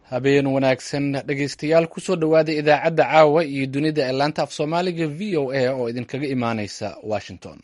habeen wanaagsan dhegaystayaal kusoo dhowaada idaacadda caawa iyo dunida ee laanta af soomaaliga v o a oo idinkaga imaaneysa washington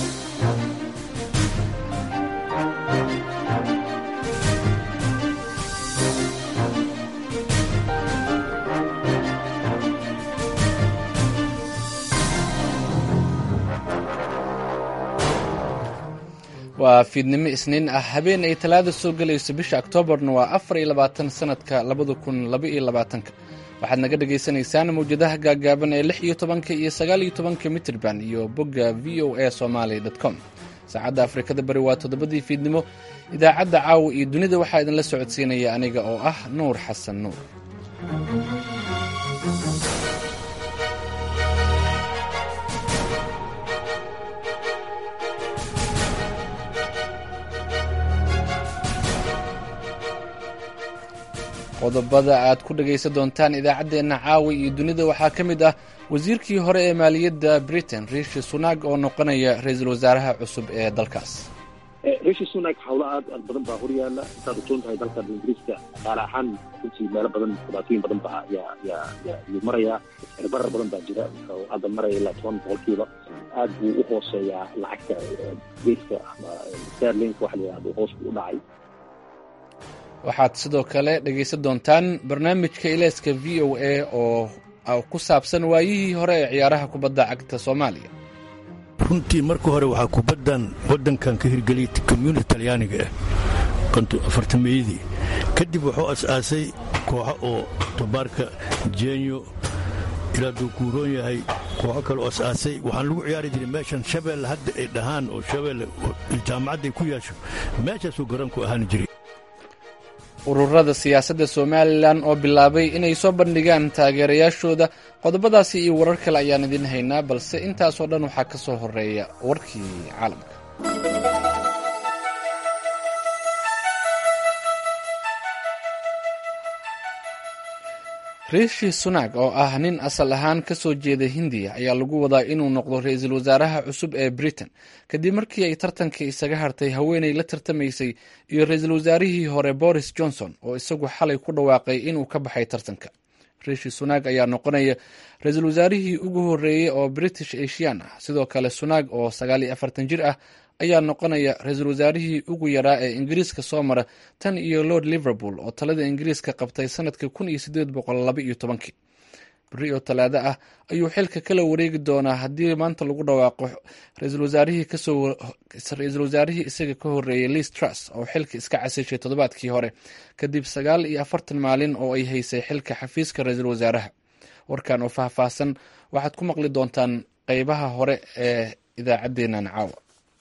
waa fiidnimo isniin ah habeen ay talaada soo gelayso bisha oktoobarna waa afar iyo labaatan sanadka labada kun laba iyo labaatanka waxaad naga dhagaysanaysaan mawjadaha gaagaaban ee lix iyo tobanka iyo sagaal iyo tobanka mitrban iyo bogga v o a somaly com saacadda afrikada bari waa toddobadii fiidnimo idaacadda caawa iyo dunida waxaa idinla socodsiinaya aniga oo ah nuur xasan nuur qodobada aad ku dhagaysan doontaan idaacaddeenna caawa iyo dunida waxaa ka mid ah wasiirkii hore ee maaliyadda britain rishi sunak oo noqonaya ra-iisul wasaaraha cusub ee dalkaas rishi sunak hawlo aad aad badan baa horyaala intaad ogsoon tahay dalkan ingiriiska dhaqaale ahaan runtii meelo badan dhibaatooyin badan baa yaa yaa yaa yuu marayaa cirbarar badan baa jira oo hadda maraya ilaa toban boqolkiiba aad buu u hooseeyaa lacagta geeska ama sterlinka waxa la yidhahdo hoos buu u dhacay waxaad sidoo kale dhegaysan doontaan barnaamijka ileeska v o a oo ku saabsan waayihii hore ee ciyaaraha kubadda cagta soomaaliya runtii marka hore waxaa kubaddan waddankan ka hirgeliyay komyuniti talyaaniga ah afartameeyadii kadib wuxuu as-aasay kooxo oo tobaarka jenyo ilaa duu kuuroon yahay kooxo kale oo as-aasay waxaan lagu ciyaari jiray meeshan shabeelle hadda ay dhahaan oo shabeelle jaamacadday ku yeesho meeshaasuu garoonku ahaan jiray ururada siyaasadda somalilan oo bilaabay inay soo bandhigaan taageerayaashooda qodobadaasi iyo warar kale ayaan idiin haynaa balse intaasoo dhan waxaa ka soo horeeya warkii caalamka rishi sunak oo ah nin asal ahaan ka soo jeeda hindiya ayaa lagu wadaa inuu noqdo ra-iisul wasaaraha cusub ee britain kadib markii ay tartanka isaga hartay haweenay la tartamaysay iyo ra-iisul wasaarihii hore boris johnson oo isagu xalay ku dhawaaqay inuu ka baxay tartanka rishi sunak ayaa noqonaya ra-iisul wasaarihii ugu horeeyey oo british asian ah sidoo kale sunak oo sagaal iyo afartan jir ah ayaa noqonaya ra-iisul wasaarihii ugu yaraa ee ingiriiska soo mara tan iyo lord liverpool oo talada ingiriiska qabtay sanadkii kun iyo sideed boqol laba iyo tobankii beri oo talaado ah ayuu xilka kala wareegi doonaa haddii maanta lagu dhawaaqo ra-iisul wasaarihii kasoo ra-iisul wasaarihii isaga ka horeeyey liis truss oo xilka iska casishay toddobaadkii hore kadib sagaal iyo afartan maalin oo ay haysay xilka xafiiska ra-iisul wasaaraha warkan oo faahfaahsan waxaad ku maqli doontaan qeybaha hore ee idaacaddeenan caawa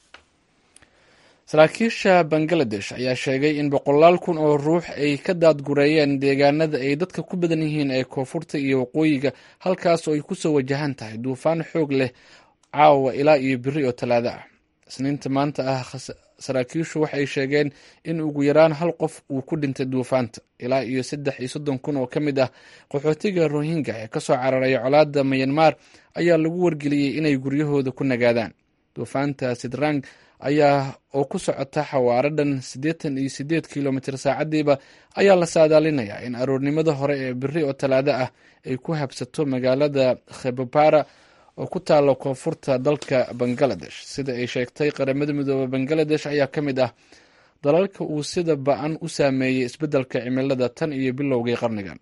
saraakiisha bangaladesh ayaa sheegay in boqolaal kun oo ruux ay ka daadgureeyeen deegaanada ay dadka ku badan yihiin ee koonfurta iyo waqooyiga halkaas oo ay kusoo wajahan tahay duufaan xoog leh caawa ilaa iyo beri oo talaado ah isniinta maanta ah saraakiishu waxay sheegeen in ugu yaraan hal qof uu ku dhintay duufaanta ilaa iyo saddex iyo soddon kun oo ka mid ah qaxootiga rohingya ee kasoo cararaya colaada mayanmar ayaa lagu wargeliyey inay guryahooda ku nagaadaan duufaanta sidrang ayaa oo ku socota xawaaro dhan siddeetan iyo siddeed kilomitr saacadiiba ayaa la saadaalinayaa in aroornimada hore ee beri oo talaado ah ay ku habsato magaalada khebopara oo ku taalo koonfurta dalka bangaladesh sida ay sheegtay qaramada midoobe bangaladesh ayaa ka mid ah dalalka uu sida ba-an u saameeyey isbeddelka cimilada tan iyo bilowgii qarnigan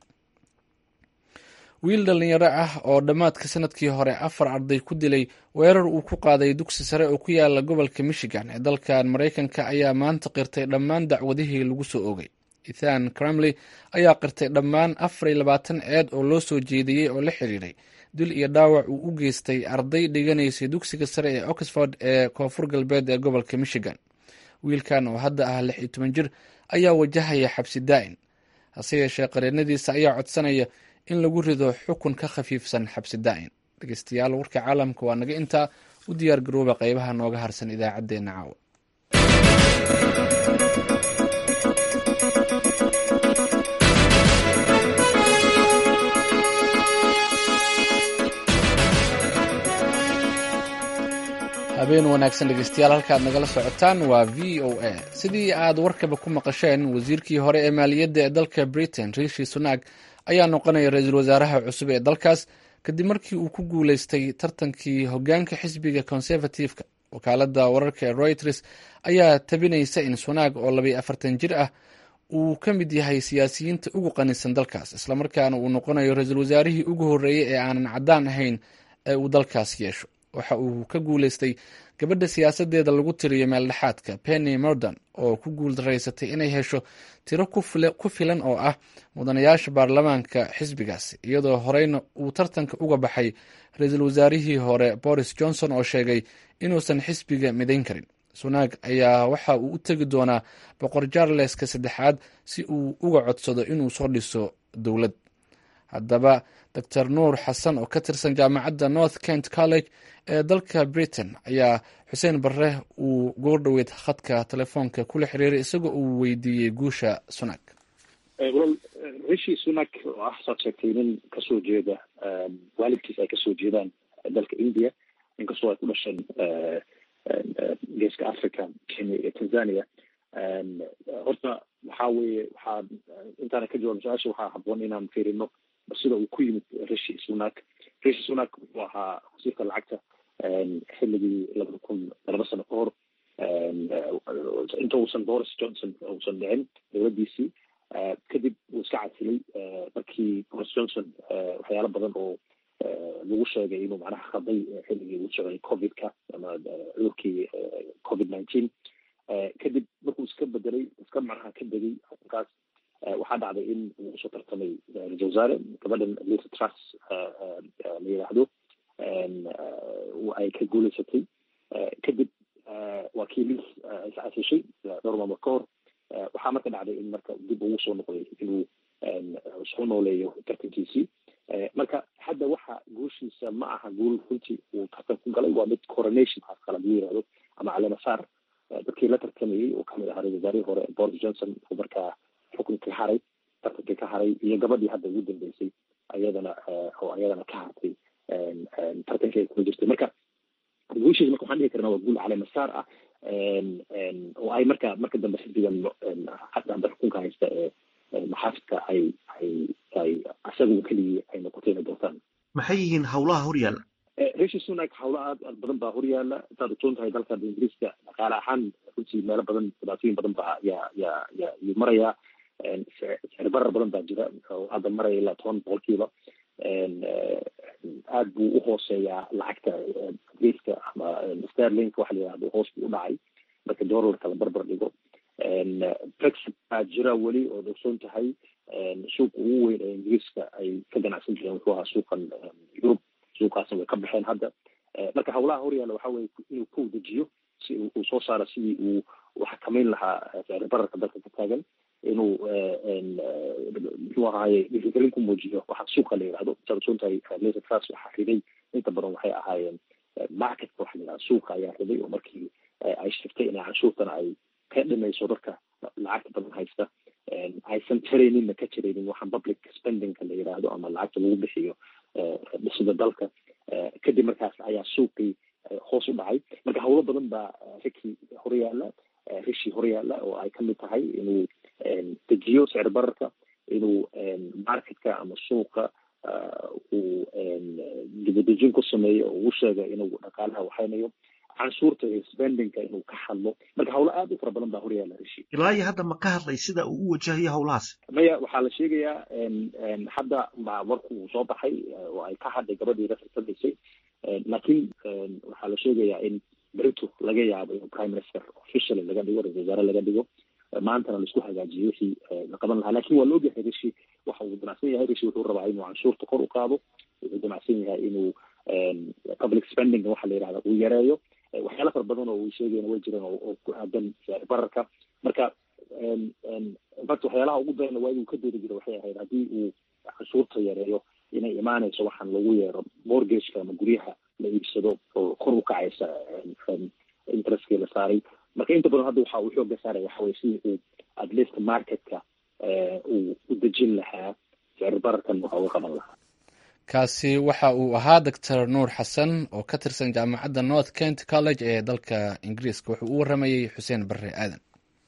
wiil dhalinyaro ah oo dhammaadka sanadkii hore afar arday ku dilay weerar uu ku qaaday dugsi sare oo ku yaala gobolka michigan ee dalkan maraykanka ayaa maanta qirtay dhammaan dacwadihii lagu soo oogay ethan cramley ayaa qirtay dhammaan afar iyo labaatan ceed oo loo soo jeediyey oo la xiriiray dil iyo dhaawac uu u geystay arday dhiganaysay dugsiga sare ee oxford ee koonfur galbeed ee gobolka michigan wiilkan oo hadda ah lix iyo toban jir ayaa wajahaya xabsi daa'in hase yeeshee qareenadiisa ayaa codsanaya in lagu rido xukun ka khafiifsan xabsi daa'in dhegeystayaal warka caalamka waa naga intaa u diyaar garooba qeybaha nooga harsan idaacaddeenna caawa habeen wanaagsan dhegeystayaal halkaad nagala socotaan waa v o a sidii aad warkaba ku maqasheen wasiirkii hore ee maaliyadda ee dalka britain rishi sunak ayaa noqonaya ra-iisul wasaaraha cusub ee dalkaas kadib markii uu ku guuleystay tartankii hogaanka xisbiga conservative-ka wakaalada wararka ee reuters ayaa tabinaysa in sunak oo labaiyo afartan jir ah uu ka mid yahay siyaasiyiinta ugu qanisan dalkaas islamarkaana uu noqonayo ra-iisul wasaarihii ugu horreeyey ee aanan caddaan ahayn ee uu dalkaas yeesho waxa uu ka guuleystay gabadha siyaasadeeda lagu tiriyo meeldhexaadka penny mordon oo ku guuldaraysatay inay hesho tiro ku filan oo ah mudanayaasha baarlamaanka xisbigaasi iyadoo horeyna uu tartanka uga baxay ra-iisul wasaarihii hore boris johnson oo sheegay inuusan xisbiga midayn karin sunaag ayaa waxa uu u tegi doonaa boqor jarleska saddexaad si uu uga codsado inuu soo dhiso dowlad haddaba dor nuur xasan oo ka tirsan jaamacadda north kent college ee dalka britain ayaa xuseen barre uu goordhoweyd khadka telefoonka kula xiriiray isagoo uu weydiiyey guusha sunak wal rishi sunak oo ah saad sheegtay nin kasoo jeeda waalidkiis ay kasoo jeedaan dalka india inkastoo ay ku dhasheen geeska africa kenya iyo tanzania horta waxaa weeye waxaa intaana ka jawaab su-aasha waxaa haboon inaan fiirino sida uu ku yimid rishi sunak rishi sunak wuxuu ahaa wasiirka lacagta xilligii labada kun laba sano ka hor inta uusan boris johnson uusan dhicin dowladdiisii kadib wuu iska casilay markii boris johnson waxyaalo badan oo lagu sheegay inuu macnaha khaday xilligii uu socday covidka ama cudurkii covid nineteen kadib markuu iska bedelay iska macnaha ka degay arrinkaas waxaa dhacday in uu usoo tartamay ra-isul wasaare gabadhan lisa trus la yidhaahdo ay ka guuleysatay kadib waa kii lis iscasishay dhowr maamul ka hor waxaa marka dhacday in marka dib ugu soo noqday inuu soo nooleeyo tartankiisii marka hadda waxa guushiisa ma aha guul runtii uu tartan ku galay waa mid coronation haas kala lagu yirahdo ama caleemasaar dadkii la tartamayey oo kamid ahaa ra-isul wasaarihii hore boris johnson oo markaa xukunkii haray tartankii ka haray iyo gabadhii hadda ugu dambeysay ayadana oo ayadana ka hartay tartankii ay kula jirtay marka guushiisa marka waxaan dhihi karnaa waa guul caleemasaar ah oo ay marka marka dambe xisbigan hadda xukunka haysta ee maxaafidka ay ay ay isagu keligii ay noqotay inay doortaan maxay yihiin howlaha horyaalla rishi sunak hawlo aad aad badan baa horyaala intaad ogsoon tahay dalka ingiriiska dhaqaale ahaan runtii meelo badan dhibaatooyin badan baa yaa yaa yaa yuu marayaa sicir barar badan baa jira oo hadda maraya ilaa toban boqolkiiba aad buu uhooseeyaa lacagta ingiriiska ama sterlink waxa la yihahdo hoos buu u dhacay marka dollarka la barbar dhigo brexit baa jira weli ood ogsoon tahay suuqa ugu weyn ee ingiriiska ay ka ganacsan jireen wuxuu ahaa suuqan yurub suuqaasna way ka baxeen hadda marka hawlaha horyaalla waxa weye inuu ka wadajiyo si uu soo saaro sidii uu u xakameyn lahaa sicir bararka dalka ka taagan inuu muxuu ahaaye dhiirigelin ku muujiyo waxa suuqa la yidhahdo saad ogsoon tahay laser trust waxaa riday inta badan waxay ahaayeen marketka waxa la yidhahda suuqa ayaa riday oo markii ay sheegtay inay canshuurtana ay ka dhimayso dadka lacagta badan haysta aysan tarayninna ka jiraynin waxaan public spendingka la yidhaahdo ama lacagta lagu bixiyo dhisida dalka kadib markaas ayaa suuqii hoos u dhacay marka hawlo badan baa rikii horyaala rishi horyaala oo ay kamid tahay inuu dejiyo sicir bararka inuu marketka ama suuqa uu dibadejin ku sameeyo oo ugu sheega inuu dhaqaalaha waxaynayo canshuurta iyo spendingka inuu ka hadlo marka hawlo aad u fara badan baa horyaala rishi ilaa iyo hadda ma ka hadlay sida uu u wajahayo howlahaas maya waxaa la sheegayaa hadda ma warku uu soo baxay oo ay ka hadlay gabadhii la tartamaysay laakiin waxaa la sheegayaa in berito laga yaabo in prime minister officially laga dhigo ra-isul wasaare laga dhigo maantana laisku hagaajiyo wixii la qaban lahaa lakin waa la ogyahay rishi waxa uu damacsan yahay rishi wuxuu rabaa inuu canshuurta kor u qaado wuxuu damacsan yahay inuu public spending waxa la yidhahda uu yareeyo waxyaala fara badan oo uu sheegayna way jiraan oo ku aadan sicir bararka marka infact waxyaalaha ugu darana waa inuu ka doodi jiro waxay ahayd haddii uu canshuurta yareeyo inay imaanayso waxaan lagu yeero mortgageka ama guryaha la iibsado oo kor u kacaysa interestkii la saaray marka inta badan hadda waxa uu xooga saaray waxa weye sidii uu at least marketka uu u dejin lahaa sicir bararkan waxa uga qaban lahaa kaasi waxa uu ahaa doctor nuur xasan oo ka tirsan jaamacadda north kent college ee dalka ingiriiska wuxuu u waramayey xuseen barre aadan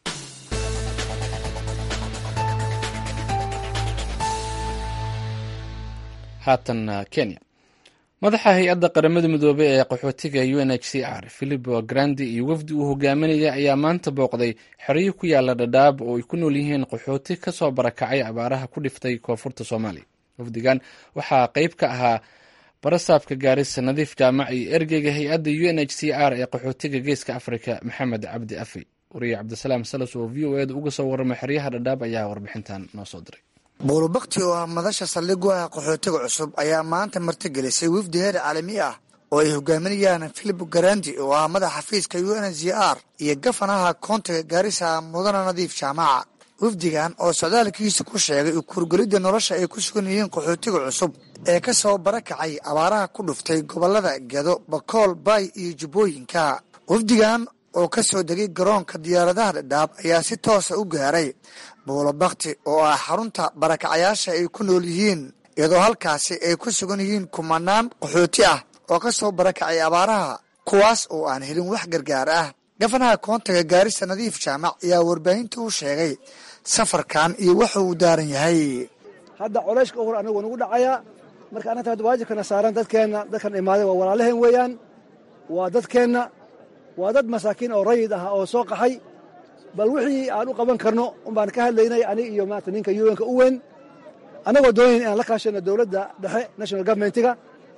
haatan kenya madaxa hay-adda qaramada midoobey ee qaxootiga u n h c r philipo grandi iyo wafdi uu hogaaminaya ayaa maanta booqday xeryo ku yaala dhadhaab oo ay ku nool yihiin qaxooti kasoo barakacay abaaraha ku dhiftay koonfurta soomaaliya wafdigan waxaa qeyb ka ahaa barasaabka gaarisa nadiif jaamac iyo ergeyga hay-adda u n h c r ee qaxootiga geeska afrika maxamed cabdi afi wariye cabdisalaam salas oo v o eda uga soo warramay xeryaha dhadhaab ayaa warbixintan noo soo diray buulubakti oo ah madasha saldhigu ah qaxootiga cusub ayaa maanta martigelisay wafdi heer caalami ah oo ay hogaaminayaan philip garandi oo ah madaxa xafiiska u n z r iyo gafanaha koontiga gaarisa mudana nadiif jaamaca wafdigan oo socdaalkiisa ku sheegay ukurgelidda nolosha ay ku sugan yihiin qaxootiga cusub ee ka soo barakacay abaaraha ku dhuftay gobollada gedo bakool baay iyo jubbooyinka wafdigan oo ka soo degay garoonka diyaaradaha dhadhaab ayaa si toosa u gaaray buulabakti oo ah xarunta barakacayaasha ay ku nool yihiin iyadoo halkaasi ay ku sugan yihiin kumanaan qaxooti ah oo ka soo barakacay abaaraha kuwaas oo aan helin wax gargaar ah gafanaha koontaga gaarisa nadiif jaamac ayaa warbaahinta u sheegay safarkan iyo waxa uu daaran yahay hadda coleyshka uhur anigu nagu dhacayaa marka annata hadda waajibkana saaran dadkeenna dadkan imaaday waa walaalaheen weeyaan waa dadkeenna waa dad masaakiin oo rayid ah oo soo qaxay bal wixii aan u qaban karno unbaan ka hadlaynay anig iyo maanta ninka yuenka u weyn annagoo doonayn inaan la kaashano dowladda dhexe national governmentiga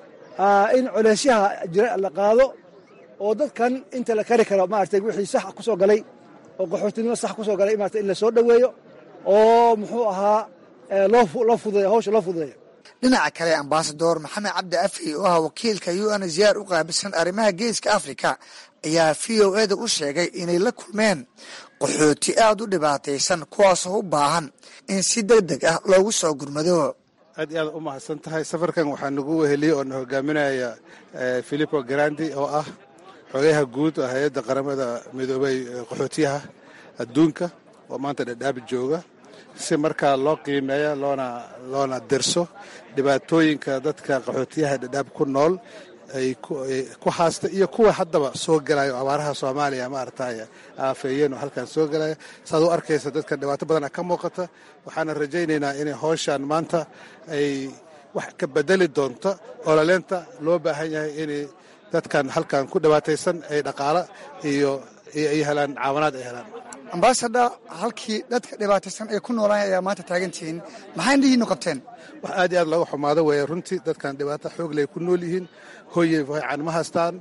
in coleysyaha jira la qaado oo dadkan inta la kari karo maaragtay wixii sax ku soo galay oo qaxootinimo sax ku soo galay maarata in la soo dhoweeyo oo muxuu ahaa loo fududeeyo hawsha loo fududeeyo dhinaca kale ambasador maxamed cabdi afi oo ah wakiilka u n ziyaar u qaabilsan arrimaha geeska afrika ayaa v o eda u sheegay inay la kulmeen qaxooti aad u dhibaataysan kuwaasoo u baahan in si deg deg ah loogu soo gurmado aad iyo aad u mahadsan tahay safarkan waxaa nagu weheliyey oo na hogaaminaya philipo grandi oo ah xogayaha guud oo hay-adda qaramada midoobay qaxootiyaha adduunka oo maanta dhadhaabi jooga si markaa loo qiimeeya loona loona derso dhibaatooyinka dadka qaxootiyaha dhadhaab ku nool ay ku haasta iyo kuwa haddaba soo gelayo abaaraha soomaaliya maaragtay aafeeyeen oo halkan soo gelaya saad u arkaysa dadka dhibaato badana ka muuqata waxaana rajaynaynaa inay howshan maanta ay wax ka bedeli doonto ololeenta loo baahan yahay inay dadkan halkan ku dhibaataysan ay dhaqaalo iyo ay helaan caawanaad ay helaan ambasador halkii dadka dhibaataysan ay ku noolaan ayaa maanta taagantihiin maxay indhihiinu qabteen wax aad iyo aad looga xumaado weeye runtii dadkan dhibaato xoogley ku nool yihiin hoyey fiican ma haystaan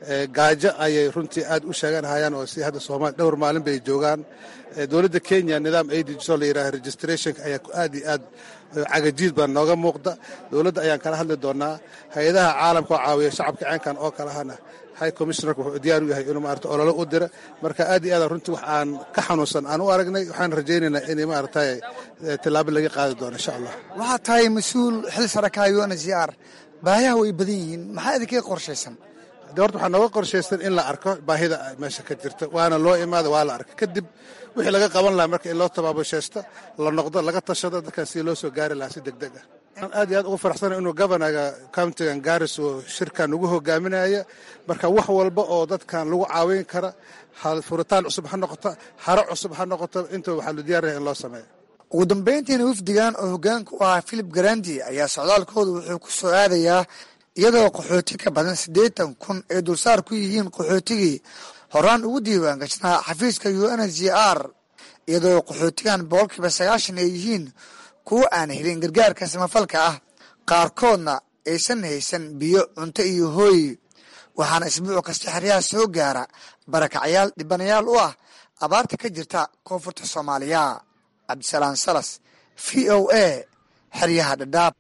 gaajo ayay runtii aad u sheeganhayaan oo si hadda soomaali dhowr maalin bay joogaan dowladda kenya nidaam aidiso la yidhaha registrationka ayaa aad iyo aad cagajiid baa nooga muuqda dowladda ayaan kala hadli doonaa hay-adaha caalamka oo caawiya shacabka ceenkan oo kalahana high commissionerka wuxuu diyaar u yahay inuu maarata ololo u dira marka aad iyo aad runtii wax aan ka xanuunsan aan u aragnay waxaan rajaynaynaa inay maaragtay tillaabo laga qaadi doono insha allah waxaad tahay mas-uul xil saraka u n z r baayaha way badan yihiin maxaa idinkaga qorshaysan de horta waxaa nooga qorshaysan in la arko baahida meesha ka jirta waana loo imaada waa la arka kadib wixii laga qaban lahaa marka in loo tabaabashaysto la noqdo laga tashado dadkan si loo soo gaari lahaa si deg deg ah aad iyo aad ugu faraxsana inuu governaga countigan garis oo shirkan ugu hogaaminaya marka wax walba oo dadkan lagu caawin kara furitaan cusub ha noqoto haro cusub ha noqoto inta waxaa lu diyaar yahay in loo sameeyo ugu dambayntiina wafdigan oo hoggaanka u ahaa philip garandi ayaa socdaalkooda wuxuu ku soo aadayaa iyadoo qaxooti ka badan siddeetan kun ay dulsaar ku yihiin qaxootigii horaan ugu diiwaan gashnaa xafiiska u n z r iyadoo qaxootigan boqolkiiba sagaashan ay yihiin kuwa aan helin gargaarka samafalka ah qaarkoodna aysan haysan biyo cunto iyo hooy waxaana isbuuc kasta xeryaha soo gaara barakacyaal dhibanayaal u ah abaarta ka jirta koonfurta soomaaliya cabdisalaam salas v o a xeryaha dhadhaab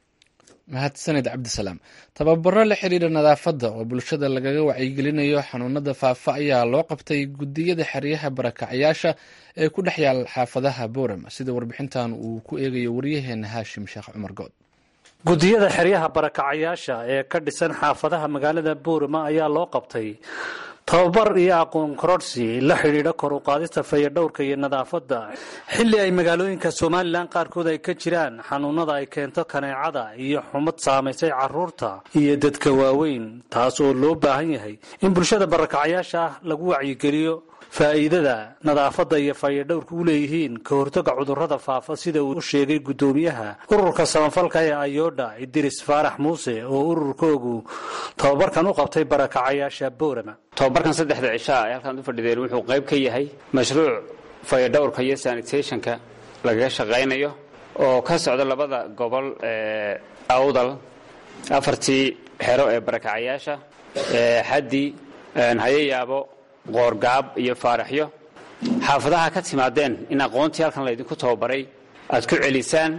mahadsanid cabdisalaam tababaro la xidhiidha nadaafadda oo bulshada lagaga wacyigelinayo xanuunada faafa ayaa loo qabtay gudiyada xeryaha barakacyaasha ee ku dhex yaal xaafadaha boorama sida warbixintan uu ku eegayo waryaheena haashim sheekh cumar good gudiyada xeryaha barakacayaasha ee ka dhisan xaafadaha magaalada boorama ayaa loo qabtay tababar iyo aqoon kororsi la xidhiidha kor u qaadista fayadhowrka iyo nadaafadda xilli ay magaalooyinka somalilan qaarkood ay ka jiraan xanuunada ay keento kaneecada iyo xumad saamaysay caruurta iyo dadka waaweyn taas oo loo baahan yahay in bulshada barakacayaasha ah lagu wacyigeliyo faa'iidada nadaafadda iyo fayadhowrka u leeyihiin ka hortaga cudurrada faafa sida uu u sheegay guddoomiyaha ururka samafalka ee ayodha idiris faarax muuse oo ururkoogu tababarkan u qabtay barakacayaasha boorama tobabarkan saddexda cishaa ay halkaan u fadhideen wuxuu qayb ka yahay mashruuc fayadhowrka iyo sanitationka lagaga shaqaynayo oo ka socda labada gobol ee awdal afartii xero ee barakacayaasha xaddi hayayaabo qoorgaab iyo faaraxyo xaafadaha ka timaadeen in aqoontii halkan laydinku tababaray aad ku celisaan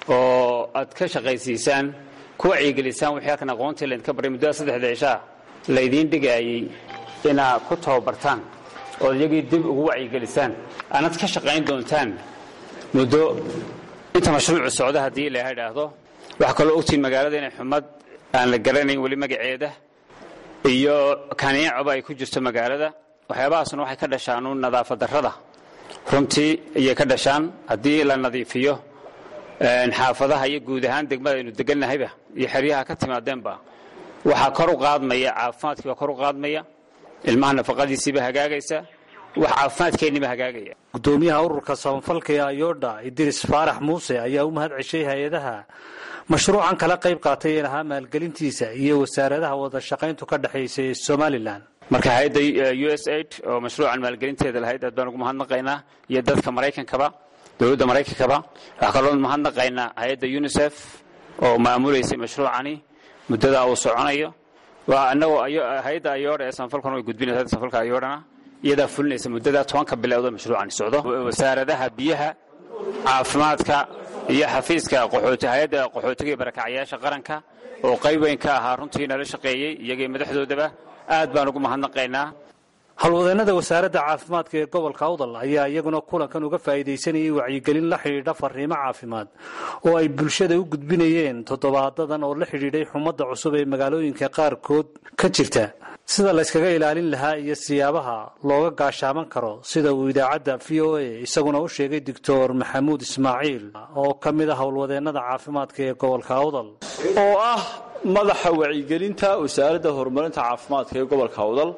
oo aad ka shaqaysiisaan ku wacyigelisaan wixii halkan aqoontii laydinka baray muddada saddexda cishaa laydiin dhigaayey inaad ku tababartaan ood iyagii dib ugu wacyigelisaan aanad ka shaqayn doontaan muddo inta mashruucu socda haddii ilaha idhaahdo waxaa kaloo ogtiin magaalada inay xumad aan la garanayn weli magaceeda iyo kaneecoba ay ku jirto magaalada waxyaabahaasna waxay ka dhashaan uun nadaafad darrada runtii ayay ka dhashaan haddii la nadiifiyo xaafadaha iyo guud ahaan degmada aynu deganahayba iyo xeryaha ka timaadeenba waxaa kor u qaadmaya caafimaadkii baa kor u qaadmaya ilmaha nafaqadiisiiba hagaagaysa wax caafimaadkeenniba hagaagaya gudoomiyaha ururka samafalka ee ayodha idiris faarax muuse ayaa u mahad ceshay hay-adaha mashruucan kala qayb qaatay ee lahaa maalgelintiisa iyo wasaaradaha wada shaqayntu ka dhexaysa ee somalilan marka hay-adda u s aid oo mashruucan maalgelinteeda lahayd aad baan ugu mahadnaqaynaa iyo dadka maraykankaba dowladda maraykankaba waxaa kaloo mahadnaqaynaa hay-adda unisef oo maamulaysay mashruucani muddadaa uu soconayo waa anagoo hay-adda ayoodha ee samafalkan way gudbinaysa samafalka ayoodhana iyadaa fulinaysa muddadaa tobanka bilowda mashruucani socdo wasaaradaha biyaha caafimaadka iyo xafiiska qaxooti hay-adda qaxootiga iyo barakacyaasha qaranka oo qayb weyn ka ahaa runtii nala shaqeeyey iyagii madaxdoodaba aad baan ugu mahadnaqaynaa howlwadeennada wasaaradda caafimaadka ee gobolka awdal ayaa iyaguna kulankan uga faa'iidaysanayay wacyigelin la xidhiidha fariimo caafimaad oo ay bulshada u gudbinayeen toddobaadadan oo la xidhiidhay xumadda cusub ee magaalooyinka qaarkood ka jirta sida layskaga ilaalin lahaa iyo siyaabaha looga gaashaaman karo sida uu idaacadda v o a isaguna u sheegay doctor maxamuud ismaaciil oo ka mid ah howlwadeennada caafimaadka ee gobolka awdal oo ah madaxa wacyigelinta wasaaradda horumarinta caafimaadka ee gobolka awdal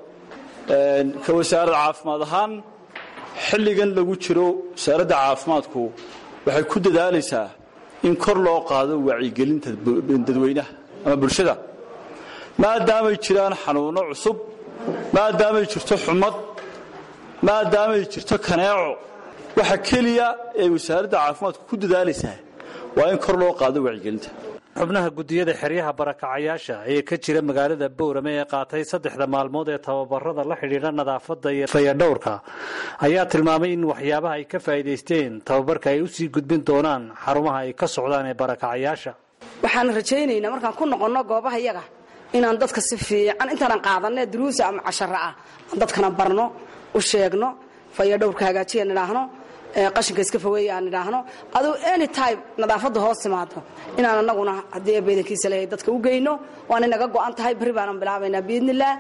ka wasaarad caafimaad ahaan xilligan lagu jiro wasaaradda caafimaadku waxay ku dadaalaysaa in kor loo qaado wacyigelinta dadweynaha ama bulshada maadaamay jiraan xanuunno cusub maadaamay jirto xumad maadaamay jirto kaneeco waxa keliya ee wasaaradda caafimaadku ku dadaalaysaa waa in kor loo qaado wacyigelinta xubnaha guddiyada xeryaha barakacayaasha ee ka jira magaalada boorame ee qaatay saddexda maalmood ee tababarada la xidhiidha nadaafadda iyo fayadhowrka ayaa tilmaamay in waxyaabaha ay ka faa'iidaysteen tababarka ay usii gudbin doonaan xarumaha ay ka socdaan ee barakacayaasha waxaan rajaynaynaa markaan ku noqonno goobaha yaga inaan dadka si fiican intaanan qaadanne duruusa ama cashara ah aan dadkana barno u sheegno fayadhowrka hagaajiya nidhaahno qashinka iska fogeeya aan idhaahno aduu any time nadaafadda hoos timaado inaan anaguna haddii beedankiisa leeyahay dadka u geyno waana naga go'an tahay berri baanan bilaabaynaa biidnillaah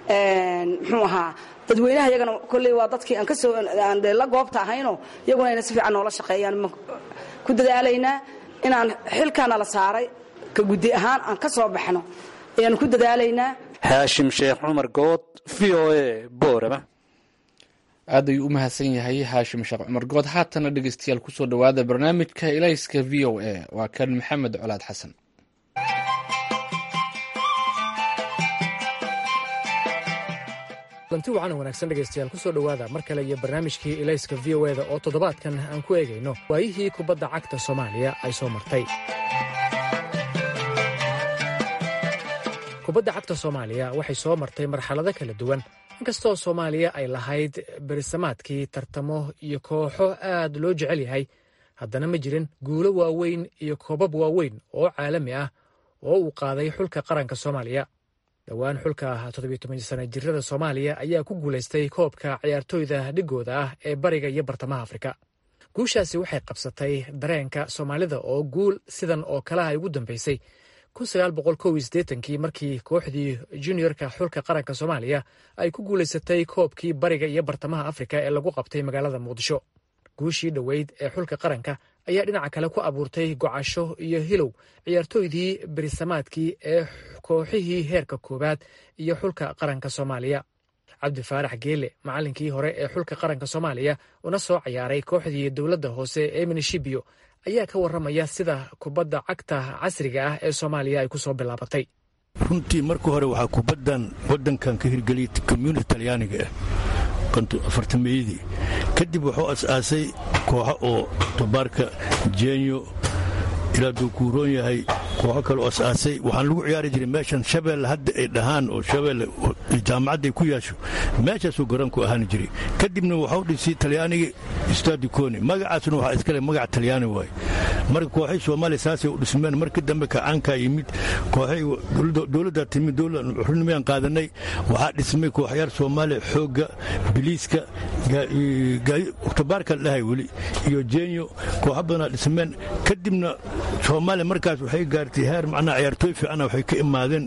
muxuu ahaa dadweynaha iyagana kolley waa dadkii aan kasoo aan dee la goobta ahayno iyaguna ayna si fiican noola shaqeeyaan ku dadaalaynaa inaan xilkaana la saaray ka guddi ahaan aan ka soo baxno ayaanu ku dadaalaynaa haashim sheekh cumar good v o a boorama aad ayuu u mahadsan yahay haashim sheekh cumar good haatana dhegeystayaal kusoo dhowaada barnaamijka ilayska v o a waa kan maxamed colaad xasan lanti wacan wanaagsan dhegaystayaal kusoo dhowaada mar kale iyo barnaamijkii ilayska v o eda oo toddobaadkan aan ku eegayno waayihii kubadda cagta soomaaliya ay soo martay kubadda cagta soomaaliya waxay soo martay marxalado kala duwan inkastoo soomaaliya ay lahayd berisamaadkii tartamo iyo kooxo aad loo jecel yahay haddana ma jirin guulo waaweyn iyo koobab waaweyn oo caalami ah oo uu qaaday xulka qaranka soomaaliya dhowaan xulka toddobiytoban-sana jirada soomaaliya ayaa ku guulaystay koobka ciyaartooyda dhigooda ah ee bariga iyo bartamaha afrika guushaasi waxay qabsatay dareenka soomaalida oo guul sidan oo kalaha ay ugu dambaysay kii markii kooxdii juniorka xulka qaranka soomaaliya ay ku guulaysatay koobkii bariga iyo bartamaha afrika ee lagu qabtay magaalada muqdisho guushii dhoweyd ee xulka qaranka ayaa dhinaca kale ku abuurtay gocasho iyo hilow ciyaartooydii berisamaadkii ee kooxihii heerka koowaad iyo xulka qaranka soomaaliya cabdi faarax geele macallinkii hore ee xulka qaranka soomaaliya una soo cayaaray kooxdii dowladda hoose ee minishibio ayaa ka warramaya sida kubadda cagta casriga ah ee soomaaliya ay ku soo bilaabatay runtii marka hore waxaa kubaddan waddankan ka hirgeliyay community talyaaniga ah afartameeyadii kadib wuxuu as-aasay kooxo oo tobaarka jenyo ilaa duu kuuroon yahay kooxo kaleo as-aasay waxaan lagu ciyaari jiray meeshan shabeelle hadda ay dhahaan oo shabeelle jaamacadday ku yaasho meeshaasuu garoonku ahaan jiray kadibna waxau dhisay talyaanigii stadikoni magacaasuna waxaa iskale magac talyaani waaye marka kooxay soomaaliya saasay u dhismeen markii dambe kacaankaa yimid kooxay dowladdaa timid dowladxurnimayaan qaadanay waxaa dhismay kooxyaar soomaaliya xoogga biliiska tobaarka dhahay weli iyo jenyo kooxo badanaa dhismeen kadibna soomaaliya markaas waxay gaartay heer macnaha ciyaartooy fiicana waxay ka imaadeen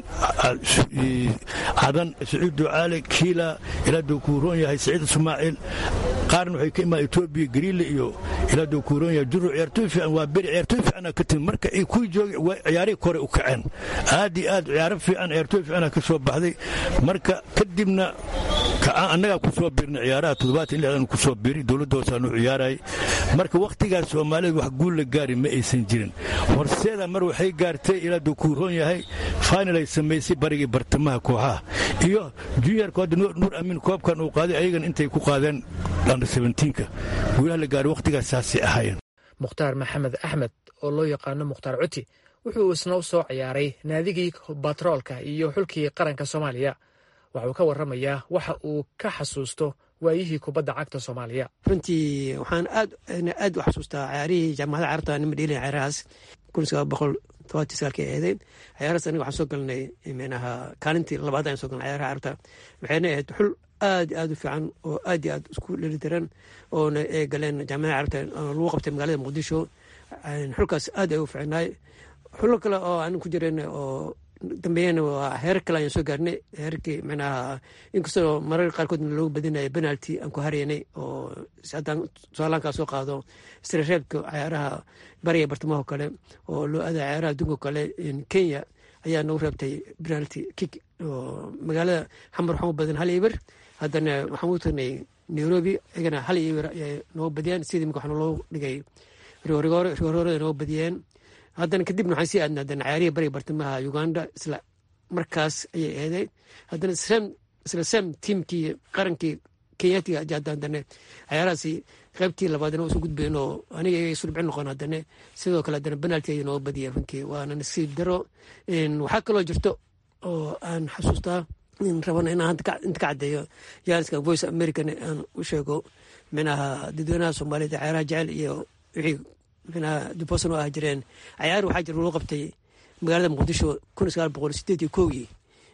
cadan saciid ducaale kiila ilaa duu kuuroon yahay saciid ismaaciil qaarna waxay ka imaadeen etoobiya gariile iyo ilaa duu kuuroon yahay juro ciyaartooy fiican waa beri ciyaartooy fiicana ka timid marka ay kuwii joogay ciyaarihii kore u kaceen aad iyo aad ciyaaro fiican ciyaartooy fiicana ka soo baxday marka kadibna annagaa ku soo birnay ciyaaraha toddobaatan lixdan ku soo biri dowladda hoosaanu ciyaarayay marka wakhtigaas soomaalida wax guul la gaari ma aysan jirin horseeda mar waxay gaartay ilaa duu kuuroon yahay final ay samaysay barigii bartamaha kooxaha iyo juniorka hadda nuur amiin koobkan uu qaaday ayagan intay ku qaadeen under seventiinka guulaha la gaaray wakhtigaas saasay ahaayeen mukhtaar maxamed axmed oo loo yaqaano mukhtaar cuti wuxuu isna u soo ciyaaray naadigii batroolka iyo xulkii qaranka soomaaliya waxauu ka warramayaa waxa uu ka xasuusto waayihii kubadda cagta soomaaliya runtii waxaan aad aad u xasuustaa ciyaarihii jaamacadda carabta nima dheelin ciyaarahaas kun sagaal boqol todobatii sagaalkii eedeyn ciyaarahaas aniga waxaan soo galnay micnaha kaalintii labaad ayaan soo galnay ciyaaraha carabta waxayna ahayd xul aad iyo aad u fiican oo aad iyo aad isku dhelitiran oona ay galeen jaamacadda carabta lagu qabtay magaalada muqdisho xulkaas aad ay u fiicnaay xulo kale oo aan ku jiran oo dambeeyana waa heer kale ayaan soo gaarnay heerkii micnaha inkastoo marar qaarkoodna loogu badinaya penalty aan ku haraynay oo haddaan soalaankaa soo qaado istirareebka ciyaaraha bariga bartamaho kale oo loo aada ciyaaraha adduunka kale kenya ayaa nagu reebtay penalty kick oo magaalada xamar waxaan u badan hal iber haddana waxaan u tagnay nairobi iyagana hal iber ayay noogu badiyeen sidii imika waxaa loogu dhigay rigoorigoore rigoorooda noogu badiyeen haddana kadibna waxaan sii aadna haddana cayaarihii bariga bartamaha uganda isla markaas ayay eeday haddana isla sam tiimkii qarankii kenyatiga haddana cayaarahaasi qaybtii labaadna isu gudbayn oo aniga iyaga isu dhibcin noqon haddana sidoo kale haddana penalty ayay nooga badiyeen runtii waana nasiib daro waxaa kaloo jirto oo aan xasuustaa rabana inaan inta ka caddeeyo jaaliska voice american aan u sheego minaha dadweynaha soomaaliyed cayaaraha jecel iyo wixii micnaha dubosan oo ah jireen cayaar waxaa jira loo qabtay magaalada muqdisho kun sagaal boqol sideed iyo kowgii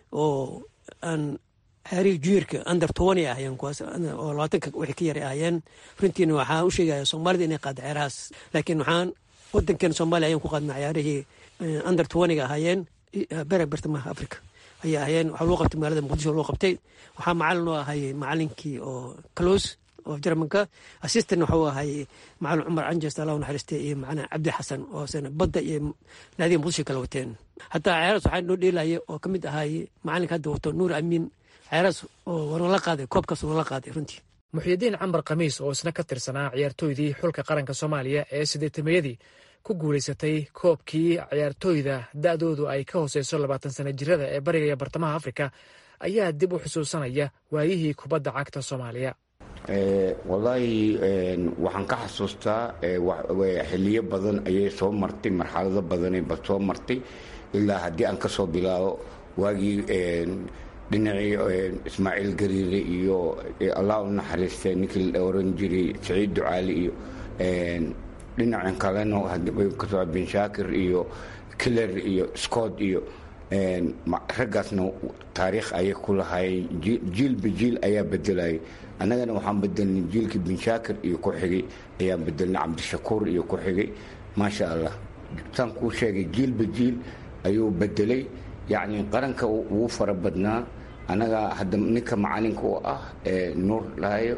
oo aan cayaarihii juniorka under tobani ahayeen kuwaas oo labaatanka wixii ka yaray ahayeen runtiina waxaan u sheegaya soomaalida inay qaada cayaarahaas laakiin waxaan wadankeena soomaaliya ayaan ku qaadna cayaarihii under tobaniga ahaayeen bere bartamaha africa ayay ahayeen waxaa loo qabtay magaalada muqdisho loo qabtay waxaa macalin oo ahay macalinkii oo close oo jarmanka assistant waxuu ahay macalin cumar canjes allah naxariiste iyo macalin cabdi xasan oo sana badda iyo naadiga muqdisho kala wateen hataa cayaaraas waxaa noo dheelaya oo ka mid ahay macalinka hadda wato nuur amiin cayaaraas oo wanala qaaday koobkaas wanala qaaday runtii muxyidiin cambar khamiis oo isna ka tirsanaa ciyaartooydii xulka qaranka soomaaliya ee sideetamayadii ku guulaysatay koobkii ciyaartooyda da'doodu ay ka hooseyso labaatan sana jirada ee bariga iyo bartamaha afrika ayaa dib u xusuusanaya waayihii kubadda cagta soomaaliya wallaahi waxaan ka xasuustaa xiliyo badan ayay soo martay marxalado badanayba soo martay ilaa haddii aan ka soo bilaabo waagii dhinacii ismaaciil gariire iyo allah u naxariistay ninkii la oran jiray saciid ducaali iyo dhinacan kalena kasoo bin shaakir iyo killer iyo scott iyo raggaasna taariikh ayay ku lahaayeen jiilba jiil ayaa bedelayay annagana waxaan bedelnay jiilkii bin shaakir iyo ku xigay ayaan bedelnay cabdishakuur iyo ku xigay maasha allah saan kuu sheegay jiilba jiil ayuu bedelay yacni qaranka ugu fara badnaa annaga hadda ninka macalinka u ah nuur dhahayo